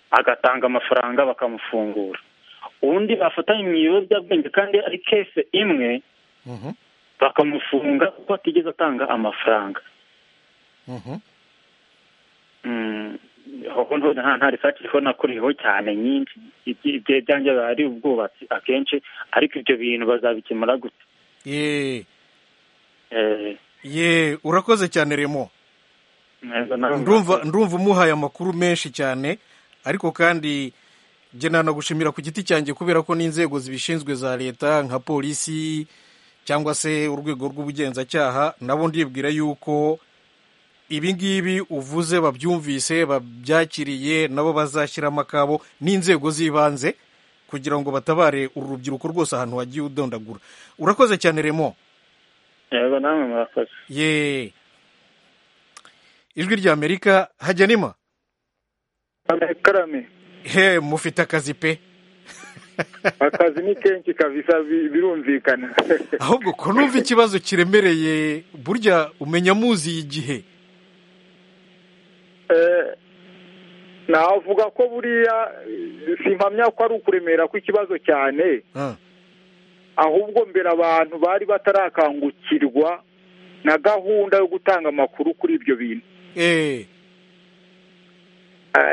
agatanga amafaranga bakamufungura ubundi bafatanye mu ibiyobyabwenge kandi ari kese imwe bakamufunga kuko atigeze atanga amafaranga nta risake iriho nakuriyeho cyane nyinshi ibyanjye biba ari ubwubatsi akenshi ariko ibyo bintu bazabikemura gute ye urakoze cyane remo ndumva umuhaye amakuru menshi cyane ariko kandi njye nanagushimira ku giti cyanjye kubera ko n'inzego zibishinzwe za leta nka polisi cyangwa se urwego rw'ubugenzacyaha nabo ndibwira yuko ibi ngibi uvuze babyumvise babyakiriye nabo bazashyiramo akabo n'inzego z'ibanze kugira ngo batabare uru rubyiruko rwose ahantu wagiye udondagura urakoze cyane remo yego namwe murakoze yeee ijwi ry'amerika hajya nima karame he mufite akazi pe akazi ni kenshi kabisa birumvikana ahubwo ko numva ikibazo kiremereye burya umenya muzi igihe navuga ko buriya simpamya ko ari ukuremera kw'ikibazo cyane ahubwo mbere abantu bari batarakangukirwa na gahunda yo gutanga amakuru kuri ibyo bintu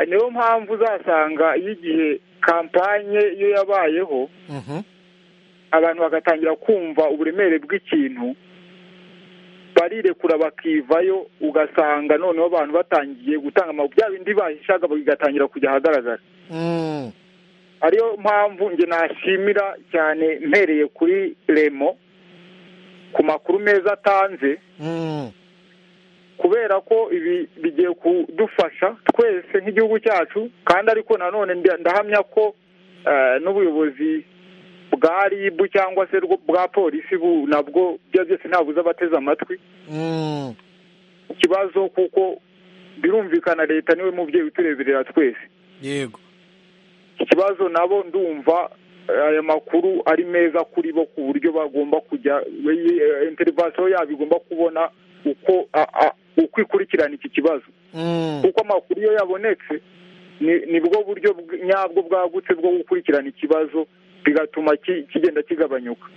niyo mpamvu uzasanga iyo igihe kampanye iyo yabayeho abantu bagatangira kumva uburemere bw'ikintu barirekura bakivayo ugasanga noneho abantu batangiye gutanga amakuru bya bindi bahishaga bigatangira kujya ahagaragara ariyo mpamvu njye nashimira cyane mpereye kuri remo ku makuru meza atanze kubera ko ibi bigiye kudufasha twese nk'igihugu cyacu kandi ariko nanone ndahamya ko n'ubuyobozi bwa ribu cyangwa se bwa polisi nabwo ibyo byose ntabuze abateze amatwi ikibazo kuko birumvikana leta niwe mubyeyi utureberera twese yego ikibazo nabo ndumva aya makuru ari meza kuri bo ku buryo bagomba kujya interivasiyo yabo igomba kubona uko uko ikurikirana iki kibazo kuko amakuru iyo yabonetse ni bwo buryo nyabwo bwagutse bwo gukurikirana ikibazo bigatuma kigenda kigabanyuka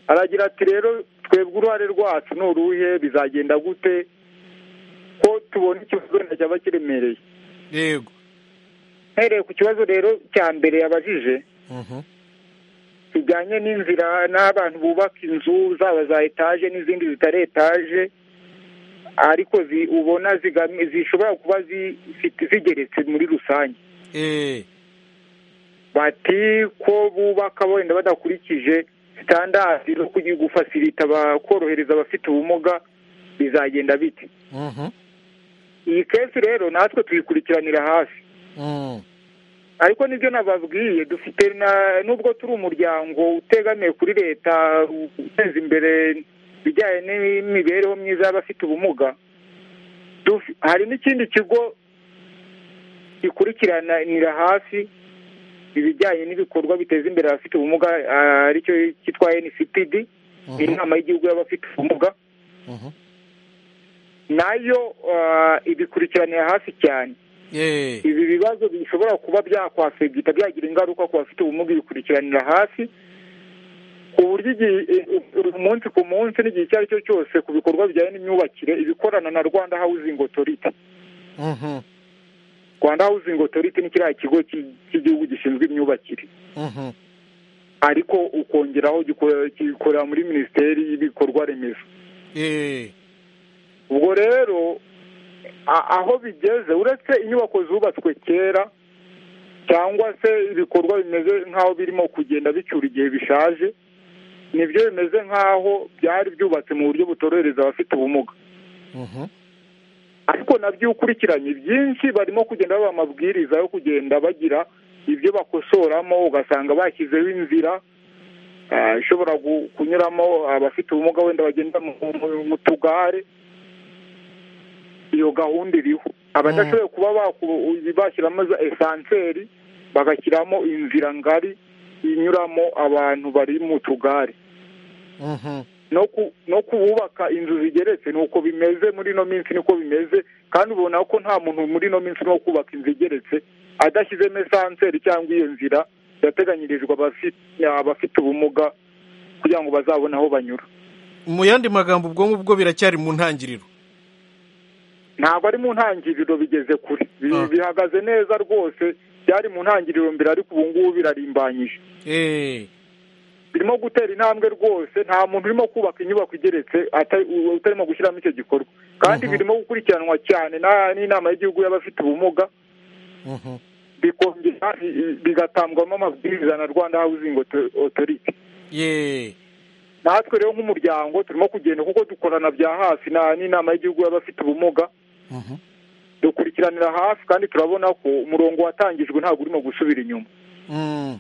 aragira ati rero twebwe uruhare rwacu ni uruhe bizagenda gute ko tubona ikibazo wenda cyaba kiremereye yego mpereye ku kibazo rero cya mbere yabajije kijyanye n'inzira n'abantu bubaka inzu zaba za etaje n'izindi zitari etaje ariko ubona zishobora kuba zigeretse muri rusange bati ko bubaka wenda badakurikije sitandadi zo gufasirita korohereza abafite ubumuga bizagenda bite iyi kesi rero natwe tuyikurikiranira hafi ariko nibyo nababwiye dufite nubwo turi umuryango utegamiye kuri leta uteza imbere ibijyanye n'imibereho myiza y'abafite ubumuga hari n'ikindi kigo gikurikiranira hafi ibijyanye n'ibikorwa biteza imbere abafite ubumuga aricyo cyitwa ncpd inama y'igihugu y'abafite ubumuga nayo ibikurikiranira hafi cyane ibi bibazo bishobora kuba byakwasegita byagira ingaruka ku bafite ubumuga ibikurikiranira hafi ku buryo umunsi ku munsi n'igihe icyo ari cyo cyose ku bikorwa bijyanye n'imyubakire ibikorana na rwanda hawuzingi otoriti rwanda hawuzingi otoriti ni kiriya kigo cy'igihugu gishinzwe imyubakire ariko ukongeraho gikorera muri minisiteri y'ibikorwa remezo eh ubwo rero a- aho bigeze uretse inyubako zubatswe kera cyangwa se ibikorwa bimeze nk'aho birimo kugenda bicyura igihe bishaje nibyo bimeze nk'aho byari byubatse mu buryo butorohereza abafite ubumuga mhm ariko nabyo iyo ukurikiranye byinshi barimo kugenda baba amabwiriza yo kugenda bagira ibyo bakosoramo ugasanga bashyizeho inzira ah, ishobora gu- kunyuramo abafite ubumuga wenda bagenda mu- mu- mu tugare iyo gahunda iriho abadashoboye kuba baku- bashyiramo za esanseri bagashyiramo inzira ngari inyuramo abantu bari mu tugare mhm no ku no kubaka inzu zigeretse ni uko bimeze muri ino minsi niko bimeze kandi ubona ko nta muntu muri ino minsi urimo kubaka inzu igeretse adashyizemo esanseri cyangwa iyo nzira yateganyirijwe abafi- abafite ubumuga kugira ngo bazabone aho banyura mu yandi magambo ubwonko bwo biracyari mu ntangiriro ntabwo ari mu ntangiriro bigeze kure Bi- Ah. bihagaze neza rwose byari mu ntangiriro mbere ariko ubu ngubu birarimbanyije eh birimo gutera intambwe rwose nta muntu urimo kubaka inyubako igeretse ata- u- utarimo gushyiramo icyo gikorwa kandi Mhm. birimo gukurikiranwa cyane na- n'inama y'igihugu y'abafite ubumuga mhm bikongera i- i- bigatangwamo amabwiriza na rwanda housing Auto- authority ye natwe rero nk'umuryango turimo kugenda kuko dukorana bya hafi na- n'inama y'igihugu y'abafite ubumuga mhm dukurikiranira hafi kandi turabona ko umurongo watangijwe ntabwo urimo gusubira inyuma mm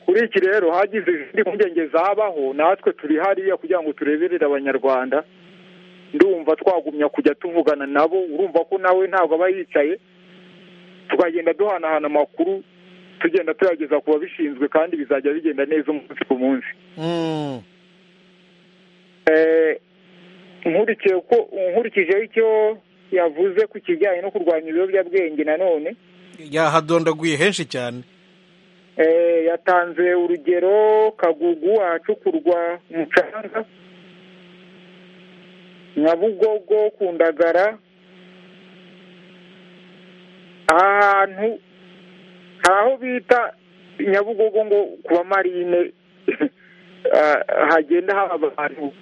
kuri iki rero hagize izindi mpungenge zabaho natwe turi hariya kugira ngo tureberere abanyarwanda ndumva twagumya kujya tuvugana nabo urumva ko nawe ntabwo aba yicaye tukagenda duhanahana amakuru tugenda tuyageza ku babishinzwe kandi bizajya bigenda neza umunsi ku munsi mm Eh, nkurikiye ko nkurikijeho icyo yavuze ku kijyanye no kurwanya ibiyobyabwenge nanone yahadondaguye henshi cyane Eh, yatanze urugero kagugu ahacukurwa umucanga nyabugogo ku ndagara ahantu hari aho bita nyabugogo ngo ku bamarine ah, hagenda haba abantu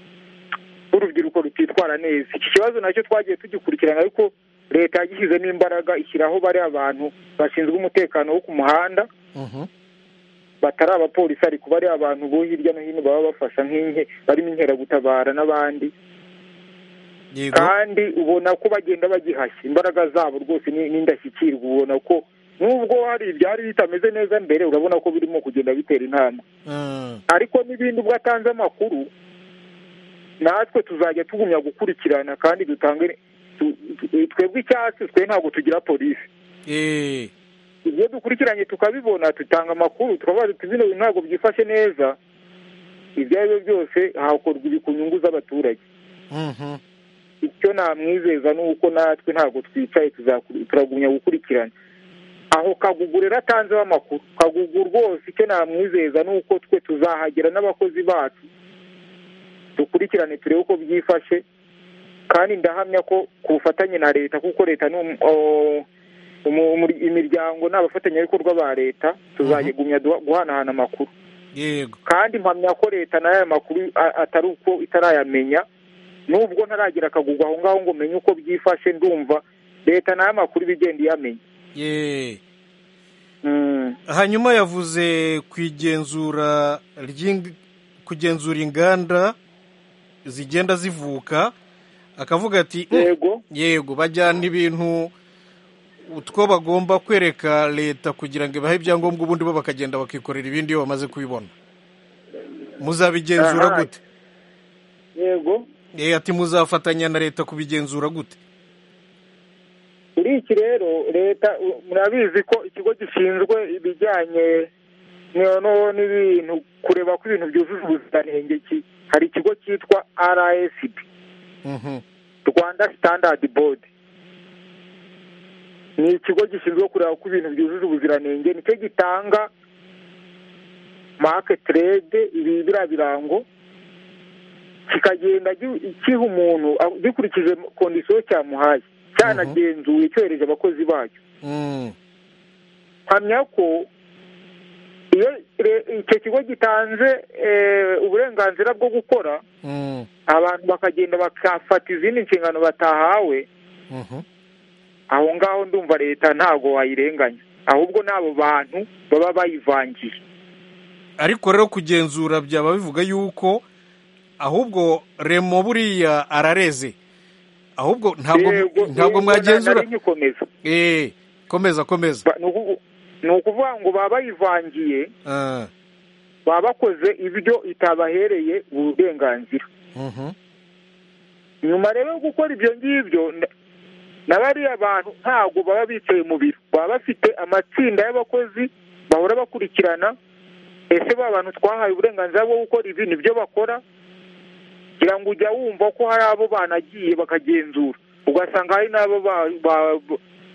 b'urubyiruko rutitwara neza iki kibazo nacyo twagiye tugikurikirana ariko leta yagishyizemo imbaraga ishyiraho bari abantu bashinzwe umutekano wo ku muhanda mhm batari abapolisi ariko bari abantu bo hirya no hino baba bafasha nk'inke barimo inkeragutabara n'abandi yego kandi ubona ko bagenda bagihashya imbaraga zabo rwose ni- ni indashyikirwa ubona ko nubwo hari ibyari bitameze neza mbere urabona ko birimo kugenda bitera intambwe Mm. ariko n'ibindi ubwo atanze amakuru natwe tuzajya tugumya gukurikirana kandi dutange tu- tu- twebwe icyatsi twe ntabwo tugira polisi eh iyo dukurikiranye tukabibona dutanga amakuru tukabaza tuti bino bintu ntabwo byifashe neza ibyo ari byo byose hakorwa ibi ku nyungu z'abaturage mhm icyo namwizeza ni uko natwe ntabwo twicaye tuzakuri- turagumya gukurikirana aho kagugu rero atanzeho amakuru kagugu rwose icyo namwizeza ni uko twe tuzahagera n'abakozi bacu dukurikirane turebe uko byifashe kandi ndahamya ko ku bufatanye na leta kuko leta ni um- o- umu- umur- imiryango ni abafatanyabikorwa ba leta tuzayigumya duha- guhanahana amakuru yego kandi mpamya ko leta nayo aya makuru a- atari uko itarayamenya nubwo ntaragira akagugwa aho ngaho ngo menye uko byifashe ndumva leta nayo amakuru iba igenda iyamenya ye Mm. hanyuma yavuze ku igenzura ry'ing- kugenzura inganda zigenda zivuka akavuga ati "Mm, yego yego bajyana ibintu utwo bagomba kwereka leta kugira ngo ibahe ibyangombwa ubundi bo bakagenda bakikorera ibindi iyo bamaze kubibona muzabigenzura Aha. gute yego Eh, ati muzafatanya na leta kubigenzura gute kuri iki rero leta u- murabizi ko ikigo gishinzwe ibijyanye no- no- n'ibintu kureba ko ibintu byujuje ubuziranenge ki- hari ikigo cyitwa RSB Mhm. Rwanda Standard Board ni ikigo gishinzwe kureba ko ibintu byujuje ubuziranenge nicyo gitanga market trade ibi biriya birango kikagenda gi- kiha umuntu a- gikurikije kondisiyo cyamuhaye cyanagenzuye cyohereje abakozi bacyo Mm. mpamya ko iyo re- icyo kigo gitanze eh, uburenganzira bwo gukora Mm, abantu bakagenda bakafata izindi nshingano batahawe mhm. aho ngaho ndumva leta ntabwo wayirenganya ahubwo n'abo bantu baba bayivangiye ariko rero kugenzura byaba bivuga yuko ahubwo remo buriya arareze ahubwo ntabwo Yego, ntabwo yego, mwagenzura nari nkikomeza. eh komeza komeza Ba- ni ukuvu- ni ukuvuga ngo baba bayivangiye Ah, baba bakoze ibyo itabahereye uburenganzira mhm. nyuma rero yo gukora ibyo ngibyo na- na bariya bantu ntabwo baba bicaye mu biro baba bafite amatsinda y'abakozi bahora bakurikirana ese ba bantu twahaye uburenganzira bwo gukora ibi nibyo bakora kugira ngo ujya wumva ko hari abo banagiye bakagenzura ugasanga hari n'abo ba- ba-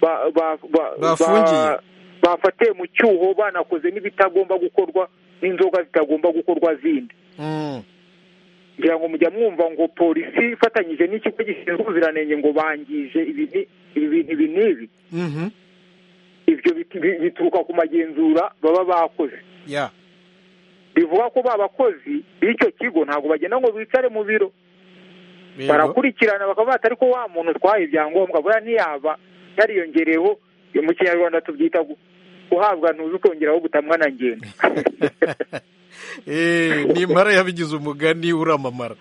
ba- ba- ba- Bafungiye. ba- bafatiye mu cyuho banakoze n'ibitagomba gukorwa n'inzoga zitagomba gukorwa zindi Mm. ngira ngo mujya mwumva ngo polisi ifatanyije n'ikigo gishinzwe ubuziranenge ngo bangije ibi ni- ibi bintu ibi n'ibi Mhm. ibyo bit- bi- bituruka ku magenzura baba bakoze ya bivuga ko ba bakozi b'icyo kigo ntabwo bagenda ngo bicare mu biro yego. barakurikirana bakavuga ati ariko wa muntu utwaye ibyangombwa buriya ntiyaba yariyongereyeho mu kinyarwanda tubyita gu- guhabwa ntuzi ukongeraho gutamwa na ngenda Eh, ni impara yabigize umugani uramamara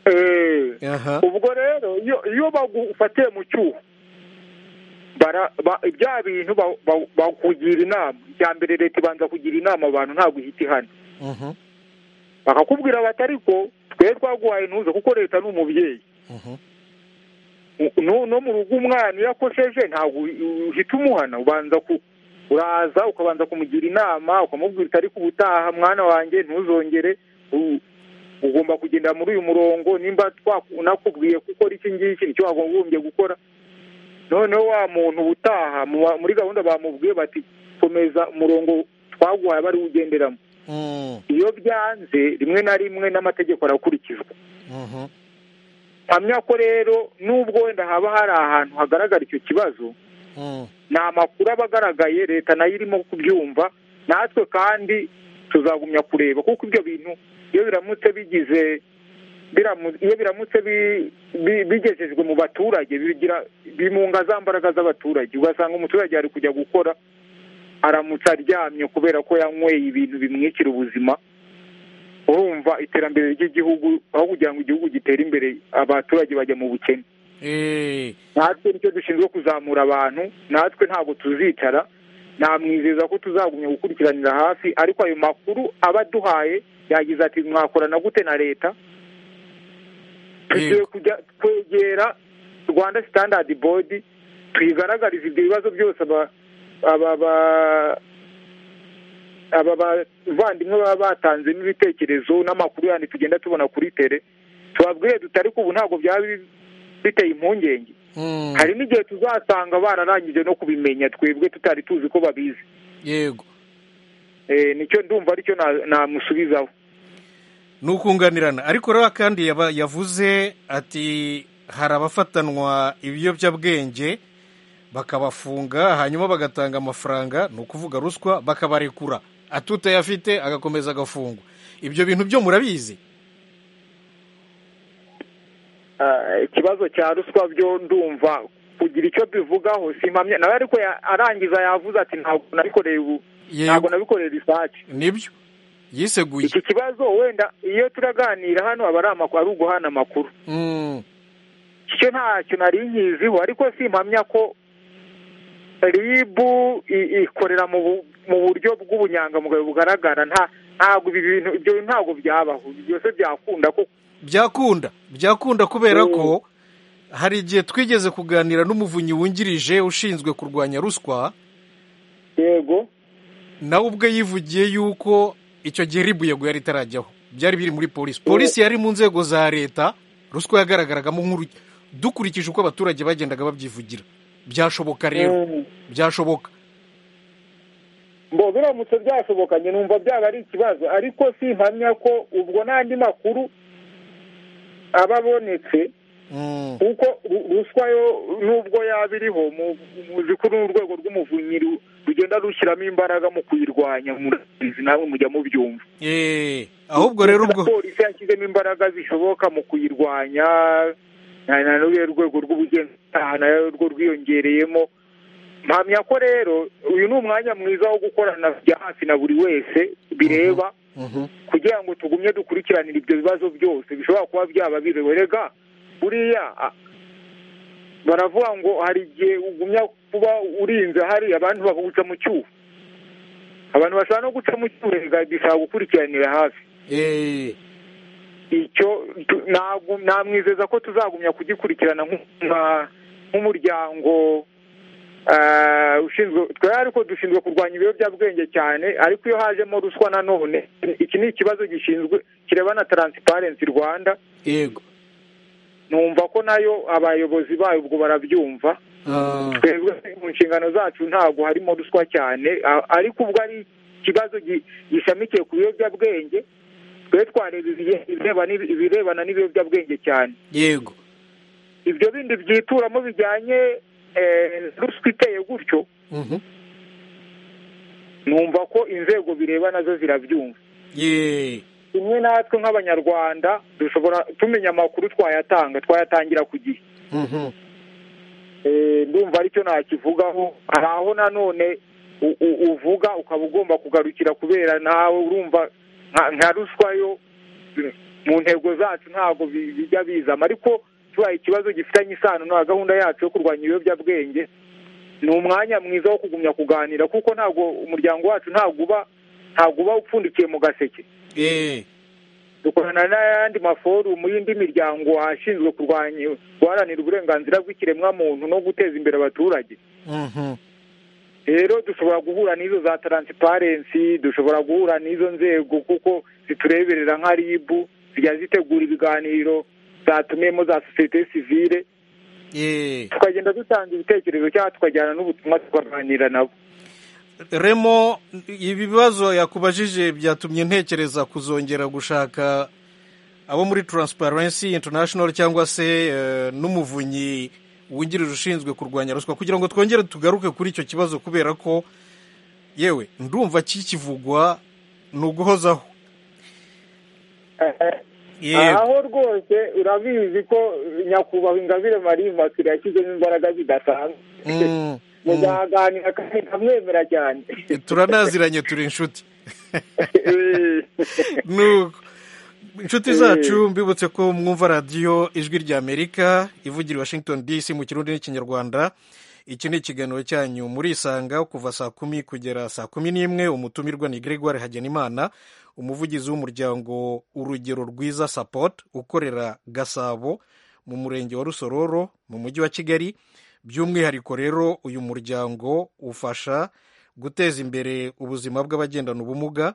Eh. aha ubwo rero iyo iyo bagufatiye mu cyuho bara- ba- bya bintu ba- ba- bakugira inama icya mbere leta ibanza kugira inama abantu ntabwo ihita ihana Mhm, bakakubwira bati ariko twe twaguhaye ntuze kuko leta ni umubyeyi mhm. U- no no mu rugo umwana iyo akosheje ntabwo u- uhita umuhana ubanza ku uraza ukabanza kumugira inama ukamubwira uti ariko ubutaha mwana wanjye ntuzongere u- ugomba kugendera muri uyu murongo nimba twakubwiye gukora iki ngiki nicyo wagombye gukora noneho wa muntu ubutaha mu wa- muri gahunda bamubwiye bati komeza umurongo twaguhaye bari ugenderamo Mm, iyo byanze rimwe na rimwe n'amategeko arakurikizwa mhm. mpamya ko rero nubwo wenda haba hari ahantu hagaragara icyo kibazo Mm, ni amakuru aba agaragaye leta nayo irimo kubyumva natwe kandi tuzagumya kureba kuko ibyo bintu iyo biramutse bigize biramu- iyo biramutse bi- bi- bigejejwe mu baturage bigira bimunga za mbaraga z'abaturage ugasanga umuturage ari kujya gukora aramutse aryamye kubera ko yanyweye ibintu bimwikira ubuzima urumva iterambere ry'igihugu aho kugira ngo igihugu gitere imbere abaturage bajya mu bukene eh, natwe nicyo dushinzwe kuzamura abantu natwe ntabwo tuzicara namwizeza ko tuzagumya gukurikiranira hafi ariko ayo makuru aba aduhaye yagize ati mwakorana gute na leta tugiye Yego. kujya kwegera rwanda standard board tuyigaragarize ibyo bibazo byose aba aba ba- aba bavandimwe baba batanze n'ibitekerezo n'amakuru yandi tugenda tubona kuri tere tubabwire duti ariko ubu ntabwo byaba bi- biteye impungenge mm. hari n'igihe tuzasanga bararangije no kubimenya twebwe tutari tuzi ko babizi yego Eh, nicyo ndumva aricyo na- namusubizaho ni ukunganirana ariko rero kandi yaba- yavuze ati hari abafatanwa ibiyobyabwenge bakabafunga hanyuma bagatanga amafaranga ni ukuvuga ruswa bakabarekura atutayafite agakomeza agafungwa ibyo bintu byo murabizi Ah, ikibazo cya ruswa byo ndumva kugira icyo bivugaho simpamya nawe ariko ya- arangiza yavuze ati ntabwo nabikoreye ubu ntabwo yego nabikoreye risaci nibyo yiseguye iki kibazo wenda iyo turaganira hano aba ari amakuru ari uguhana amakuru Mm, cyo ntacyo nari nkiziho ariko simpamya ko ribu i- ikorera mu bu- mu buryo bw'ubunyangamugayo bugaragara nta ntabwo ibi bintu ibyo bintu ntabwo byabaho Ibi byose byakunda ko byakunda byakunda kubera ko hari igihe twigeze kuganira n'umuvunyi wungirije ushinzwe kurwanya ruswa yego nawe ubwe yivugiye yuko icyo gihe ribu yego yari itarajyaho byari biri muri polisi polisi yari mu nzego za leta ruswa yagaragaragamo nkuru dukurikije uko abaturage bagendaga babyivugira byashoboka rero byashoboka mbo biramutse byashobokanye numva byaba ari ikibazo ariko simpamya ko ubwo n'andi makuru aba abonetse kuko ru- ruswa yo nubwo yaba iriho mu- muzi ko n'urwego rw'umuvunyi ru- rugenda rushyiramo imbaraga mu kuyirwanya murabizi nawe mujya mubyumva Eh, ahubwo rero ubwo polisi yashyizemo imbaraga zishoboka mu kuyirwanya na na n'urwo rwego rw'ubugenzacyaha nayo rwo rwiyongereyemo mpamya ko rero uyu ni umwanya mwiza wo gukorana bya hafi na buri wese bireba Mhm. kugira ngo tugumye dukurikiranire ibyo bibazo byose bishobora kuba byaba biriwe rega buriya a- baravuga ngo hari igihe ugumya kuba urinze hari abantu bakaguca mu cyuho abantu bashobora no guca mu cyuho rega bisaba gukurikiranira hafi Eh, icyo tu- ntabwo- namwizeza ko tuzagumya kugikurikirana nk'u- nka- nk'umuryango eh, ushinzwe twe ariko dushinzwe kurwanya ibiyobyabwenge cyane ariko iyo hajemo ruswa nanone iki ni ikibazo gishinzwe kireba na taransiparensi rwanda yego numva ko nayo abayobozi bayo ubwo barabyumva Ah, twebwe mu nshingano zacu ntabwo harimo ruswa cyane a- ariko ubwo ari ikibazo gi- gishamikiye ku biyobyabwenge twe twareba ibige- ibireba n'ibi- ibirebana n'ibiyobyabwenge cyane yego ibyo bindi byituramo bijyanye eh, ruswa iteye gutyo Mhm. numva ko inzego bireba nazo zirabyumva Ye. imwe natwe nk'abanyarwanda dushobora tumenya amakuru twayatanga twayatangira ku gihe Mhm. Eh, ndumva aricyo nakivugaho hari aho nanone u- u- uvuga ukaba ugomba kugarukira kubera nawe urumva nka- nka ruswa yo eh, mu ntego zacu ntabwo bi- bijya bizamo ariko tubaye ikibazo gifitanye isano na gahunda yacu yo kurwanya ibiyobyabwenge ni umwanya mwiza wo kugumya kuganira kuko ntabwo umuryango wacu ntabwo uba ntabwo uba upfundikiye mu gaseke Eh, dukorana n'ayandi maforumu y'indi miryango ashinzwe kurwanya guharanira uburenganzira bw'ikiremwamuntu no guteza imbere abaturage Mhm. rero dushobora guhura n'izo za taransiparensi dushobora guhura n'izo nzego kuko zitureberera nka ribu zijya zitegura ibiganiro zatumiyemo za sosiyete sivile Eh. tukagenda dutanga ibitekerezo cyangwa tukajyana n'ubutumwa tukaganira nabo remo ibibazo yakubajije byatumye ntekereza kuzongera gushaka abo muri taransiparensi intanashono cyangwa se eh, n'umuvunyi wungirije ushinzwe kurwanya ruswa kugira ngo twongere tugaruke kuri icyo kibazo kubera ko yewe ndumva kikivugwa ni uguhozaho yewe aho rwose urabizi ko nyakubahwa ingabire marie immaculee yashyizemo imbaraga zidasanzwe Mm, mm. muzaganira kandi nkamwemera cyane turanaziranye turi inshuti nuko inshuti zacu mbibutse ko mwumva radiyo ijwi ry'amerika ivugira i washington dc mu kirundi n'ikinyarwanda iki ni ikiganiro cyanyu muri isanga kuva saa kumi kugera saa kumi n'imwe umutumirwa ni gregoire hagenimana umuvugizi w'umuryango urugero rwiza support ukorera gasabo mu murenge wa rusororo mu mujyi wa kigali by'umwihariko rero uyu muryango ufasha guteza imbere ubuzima bw'abagendana ubumuga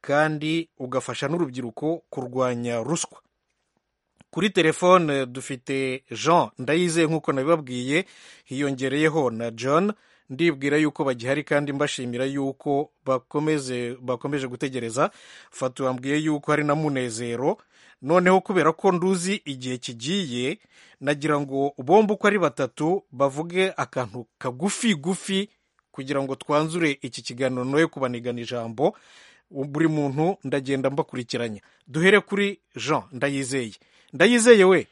kandi ugafasha n'urubyiruko kurwanya ruswa kuri telefone dufite jean ndayizeye nk'uko nabibabwiye hiyongereyeho na john ndibwira yuko bagihari kandi mbashimira yuko bakomeze bakomeje gutegereza fatu wambwiye yuko hari na munezero noneho kubera ko nduzi igihe kigiye nagira ngo bombi uko ari batatu bavuge akantu kagufi gufi kugira ngo twanzure iki kiganiro noye kubanigana ijambo buri muntu ndagenda mbakurikiranya duhere kuri jean ndayizeye ndayizeye we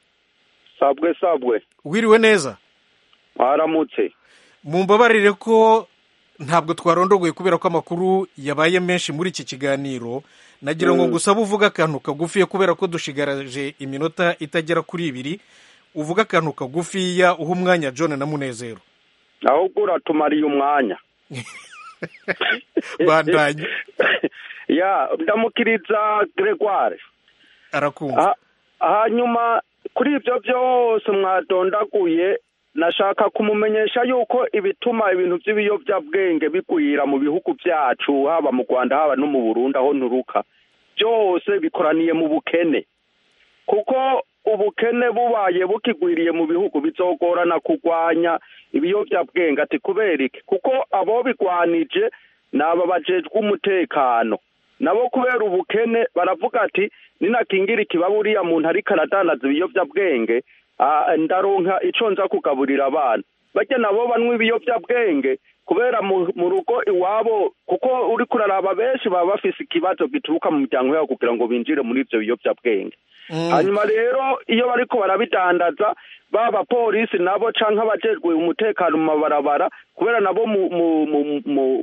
sabwe sabwe wiriwe neza mwaramutse mumbabarire ko ntabwo twarondogoye kubera ko amakuru yabaye menshi muri iki kiganiro nagira ngo gusa uvuge akantu kagufiya kubera ko dushigaraje iminota itagera kuri ibiri uvuge akantu kagufiya uha umwanya john na munezero ahubwo uratumariye umwanya bandanye ya ndamukiriza gregoire arakumva Ha- hanyuma kuri ibyo byose mwadondaguye nashaka kumumenyesha yuko ibituma ibintu by'ibiyobyabwenge bigwira mu bihugu byacu haba mu rwanda haba no mu burundi aho nturuka byose bikoraniye mu bukene kuko ubukene bubaye bukigwiriye mu bihugu bizogorana kurwanya ibiyobyabwenge ati kubera iki kuko abo bigwanije ni aba bajejwe umutekano nabo kubera ubukene baravuga ati ninakingira ikibaburiya muntu ariko aradandaza ibiyobyabwenge ndaronka icyo nza kugaburira abana bajya nabo banywa ibiyobyabwenge kubera mu rugo iwabo kuko uri kuraraba benshi baba bafise ikibazo gituruka mu miryango yabo kugira ngo binjire muri ibyo biyobyabwenge hanyuma rero iyo bari ko barabidandaza baba polisi nabo cyangwa abajejwe umutekano mu mabarabara kubera nabo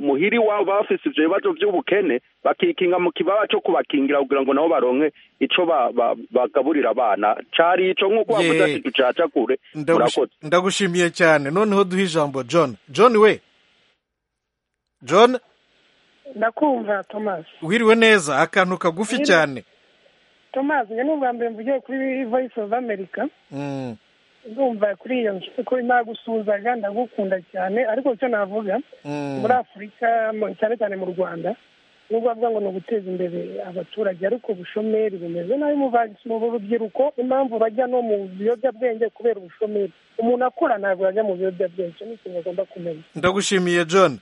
muhiri iwabo baba bafise ibyo bibazo by'ubukene bakikinga mu kibaba cyo kubakingira kugira ngo nabo baronke icyo bagaburira abana cyari icyo nk'uko wavuze ati ducacagure Ndagushi- ndagushimiye cyane noneho duhe ijambo john john we john ndakumva thomas wiriwe neza akantu kagufi Wiriwe. cyane thomas njye ni ubwa mbere mvugiye kuri voice of america Mm. ndumva kuri iyo nshuti ko nagusuhuzaga ndagukunda cyane ariko icyo navuga Mm. muri afurika mu- cyane cyane mu rwanda nubwo bavuga ngo ni uguteza imbere abaturage ariko ubushomeri bumeze nabi mu ba- mu rubyiruko impamvu bajya no mu biyobyabwenge kubera ubushomeri umuntu akura ntabwo yajya mu biyobyabwenge icyo ni ikintu agomba kumenya ndagushimiye john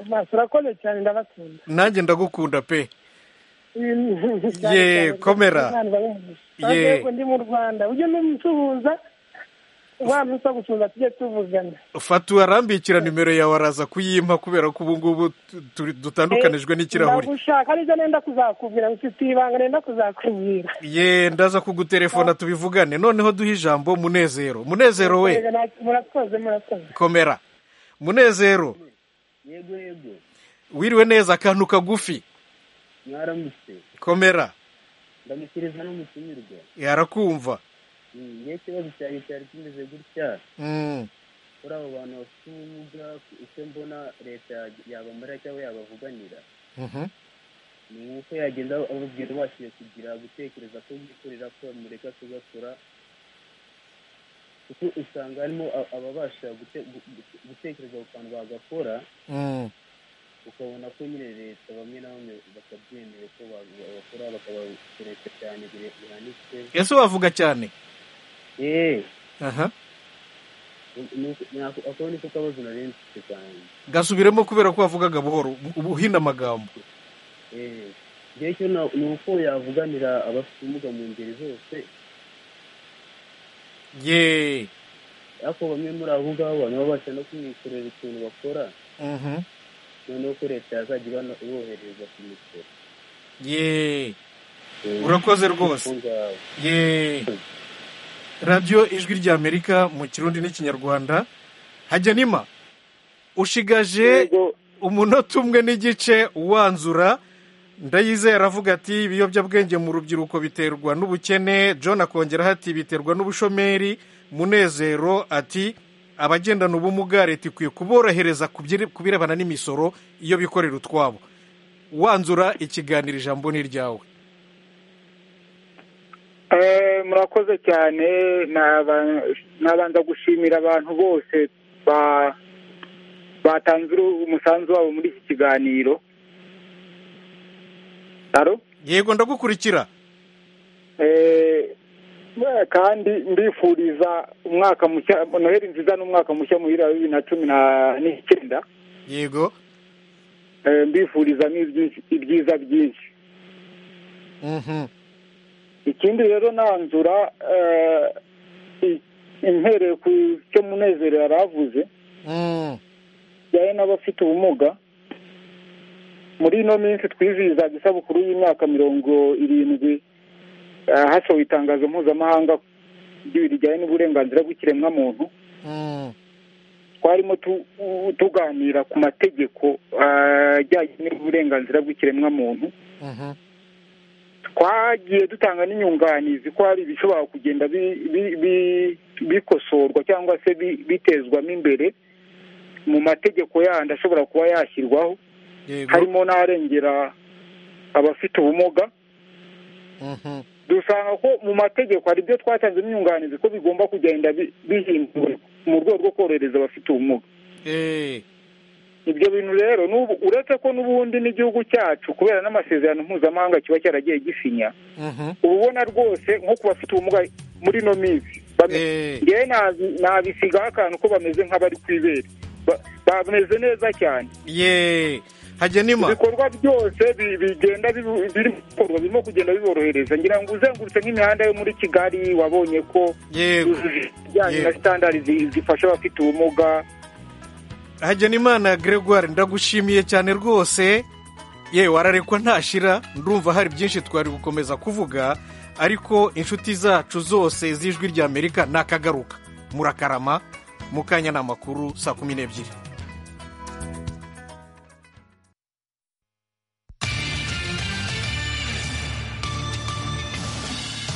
maso urakoze cyane ndabakunda nanjye ndagukunda pe Cyane Ye, cyane komera. abantu bari mu isi. Ye. Kandi yego ndi mu rwanda ujye n'umusuhuza wa munsi wo gusuhuza tujye tuvugana fata uwarambikira nimero yawe araza kuyimpa kubera ko ubu ngubu tu- turi- dutandukanijwe n'ikirahuri ndagushaka aribyo nenda kuzakubwira mfite ibanga nenda kuzakubwira ye ndaza kuguterefona tubivugane noneho duhe ijambo munezero munezero we Yego, nta- murakoze murakoze komera munezero yego yego wiriwe neza akantu kagufi mwaramutse komera ndamushyikiriza n'umutumirwa yarakumva ye ikibazo cyanjye cyari kimeze gutya Mm. kuri abo bantu bafite ubumuga icyo mbona leta yabamarira cyangwa yabavuganira Mhm. ni uko yagenda ababwira bashiye kugira gutekereza ko bikorera ko bamureka tugakora kuko usanga harimo a- ababasha gute- gu- gu- gutekereza ku kantu bagakora Mm. ukabona ko nyine leta bamwe na bamwe batabyemeye ko ba- bakora bakabakoresha cyane bire- bihanitse ese wavuga cyane eee aha ako ni ko kabazo nari mfite cyane gasubiremo kubera ko wavugaga buhoro ubu uhina amagambo eee igihe cyo na- ni uko yavuganira abafite ubumuga mu ngeri zose ye ariko bamwe muri abo ngabo baba babasha no kumwikorera utuntu bakora Mhm. noneho ko leta yazajya ibana- ibohereza ku misoro ye urakoze rwose ye radiyo ijwi rya amerika mu kirundi n'ikinyarwanda hajya nima ushigaje umunota umwe n'igice uwanzura ndayizeye aravuga ati ibiyobyabwenge mu rubyiruko biterwa n'ubukene john akongeraho ati biterwa n'ubushomeri munezero ati abagendana ubumuga leta ikwiye kuborohereza ku byire- ku birebana n'imisoro iyo bikorera utwabo wanzura ikiganiro ijambo ni iryawe Eh, murakoze cyane Naba- nabanza gushimira abantu bose ba- batanze uru- umusanzu wabo muri iki kiganiro Alo? yego ndagukurikira Eh, eh, kandi mbifuriza umwaka mushya noheli nziza n'umwaka mushya muhira bibiri na cumi na- n'icyenda yego Eh, mbifuriza n'ibyiza- ibyiza byinshi Mhm. ikindi rero nanzura eh, i- impereye ku cyo munezero yari avuze Mm. bijyanye n'abafite ubumuga muri ino minsi twizihizaga isabukuru y'imyaka mirongo irindwi eh, hasohowe itangazo mpuzamahanga ry'ibintu bijyanye n'uburenganzira bw'ikiremwamuntu Mm. twarimo tu- tuganira ku mategeko eh, ajyanye n'uburenganzira bw'ikiremwamuntu Mhm. twagiye dutanga n'inyunganizi ko hari ibishobora kugenda bi- bi- bi- bikosorwa cyangwa se bi- bitezwamo imbere mu mategeko yandi ashobora kuba yashyirwaho yego harimo n'arengera abafite ubumuga Mhm. dusanga ko mu mategeko hari ibyo twatanzemo inyunganizi ko bigomba kugenda bi- bihindurwa mu rwego rwo korohereza abafite ubumuga Eh. ibyo bintu rero n'ubu uretse ko n'ubundi n'igihugu cyacu kubera n'amasezerano mpuzamahanga kiba cyaragiye gisinya Mhm. uba ubona rwose nko ku bafite ubumuga muri ino minsi bame- ngewe nabi- nabisigaho akantu ko bameze nk'abari ku ibere Ba- bameze neza cyane ye hagenima ibikorwa byose bi- bigenda bibu- biri gukorwa birimo kugenda biborohereza ngira ngo uzengurutse nk'imihanda yo muri kigali wabonye ko Yego. yujuje ibijyanye na sitandari zi- zifasha abafite ubumuga hagenimana gregoire ndagushimiye cyane rwose yewe wararekwa ntashira ndumva hari byinshi twari gukomeza kuvuga ariko inshuti zacu zose z'ijwi ry'amerika nakagaruka murakarama mu kanya ni amakuru saa kumi n'ebyiri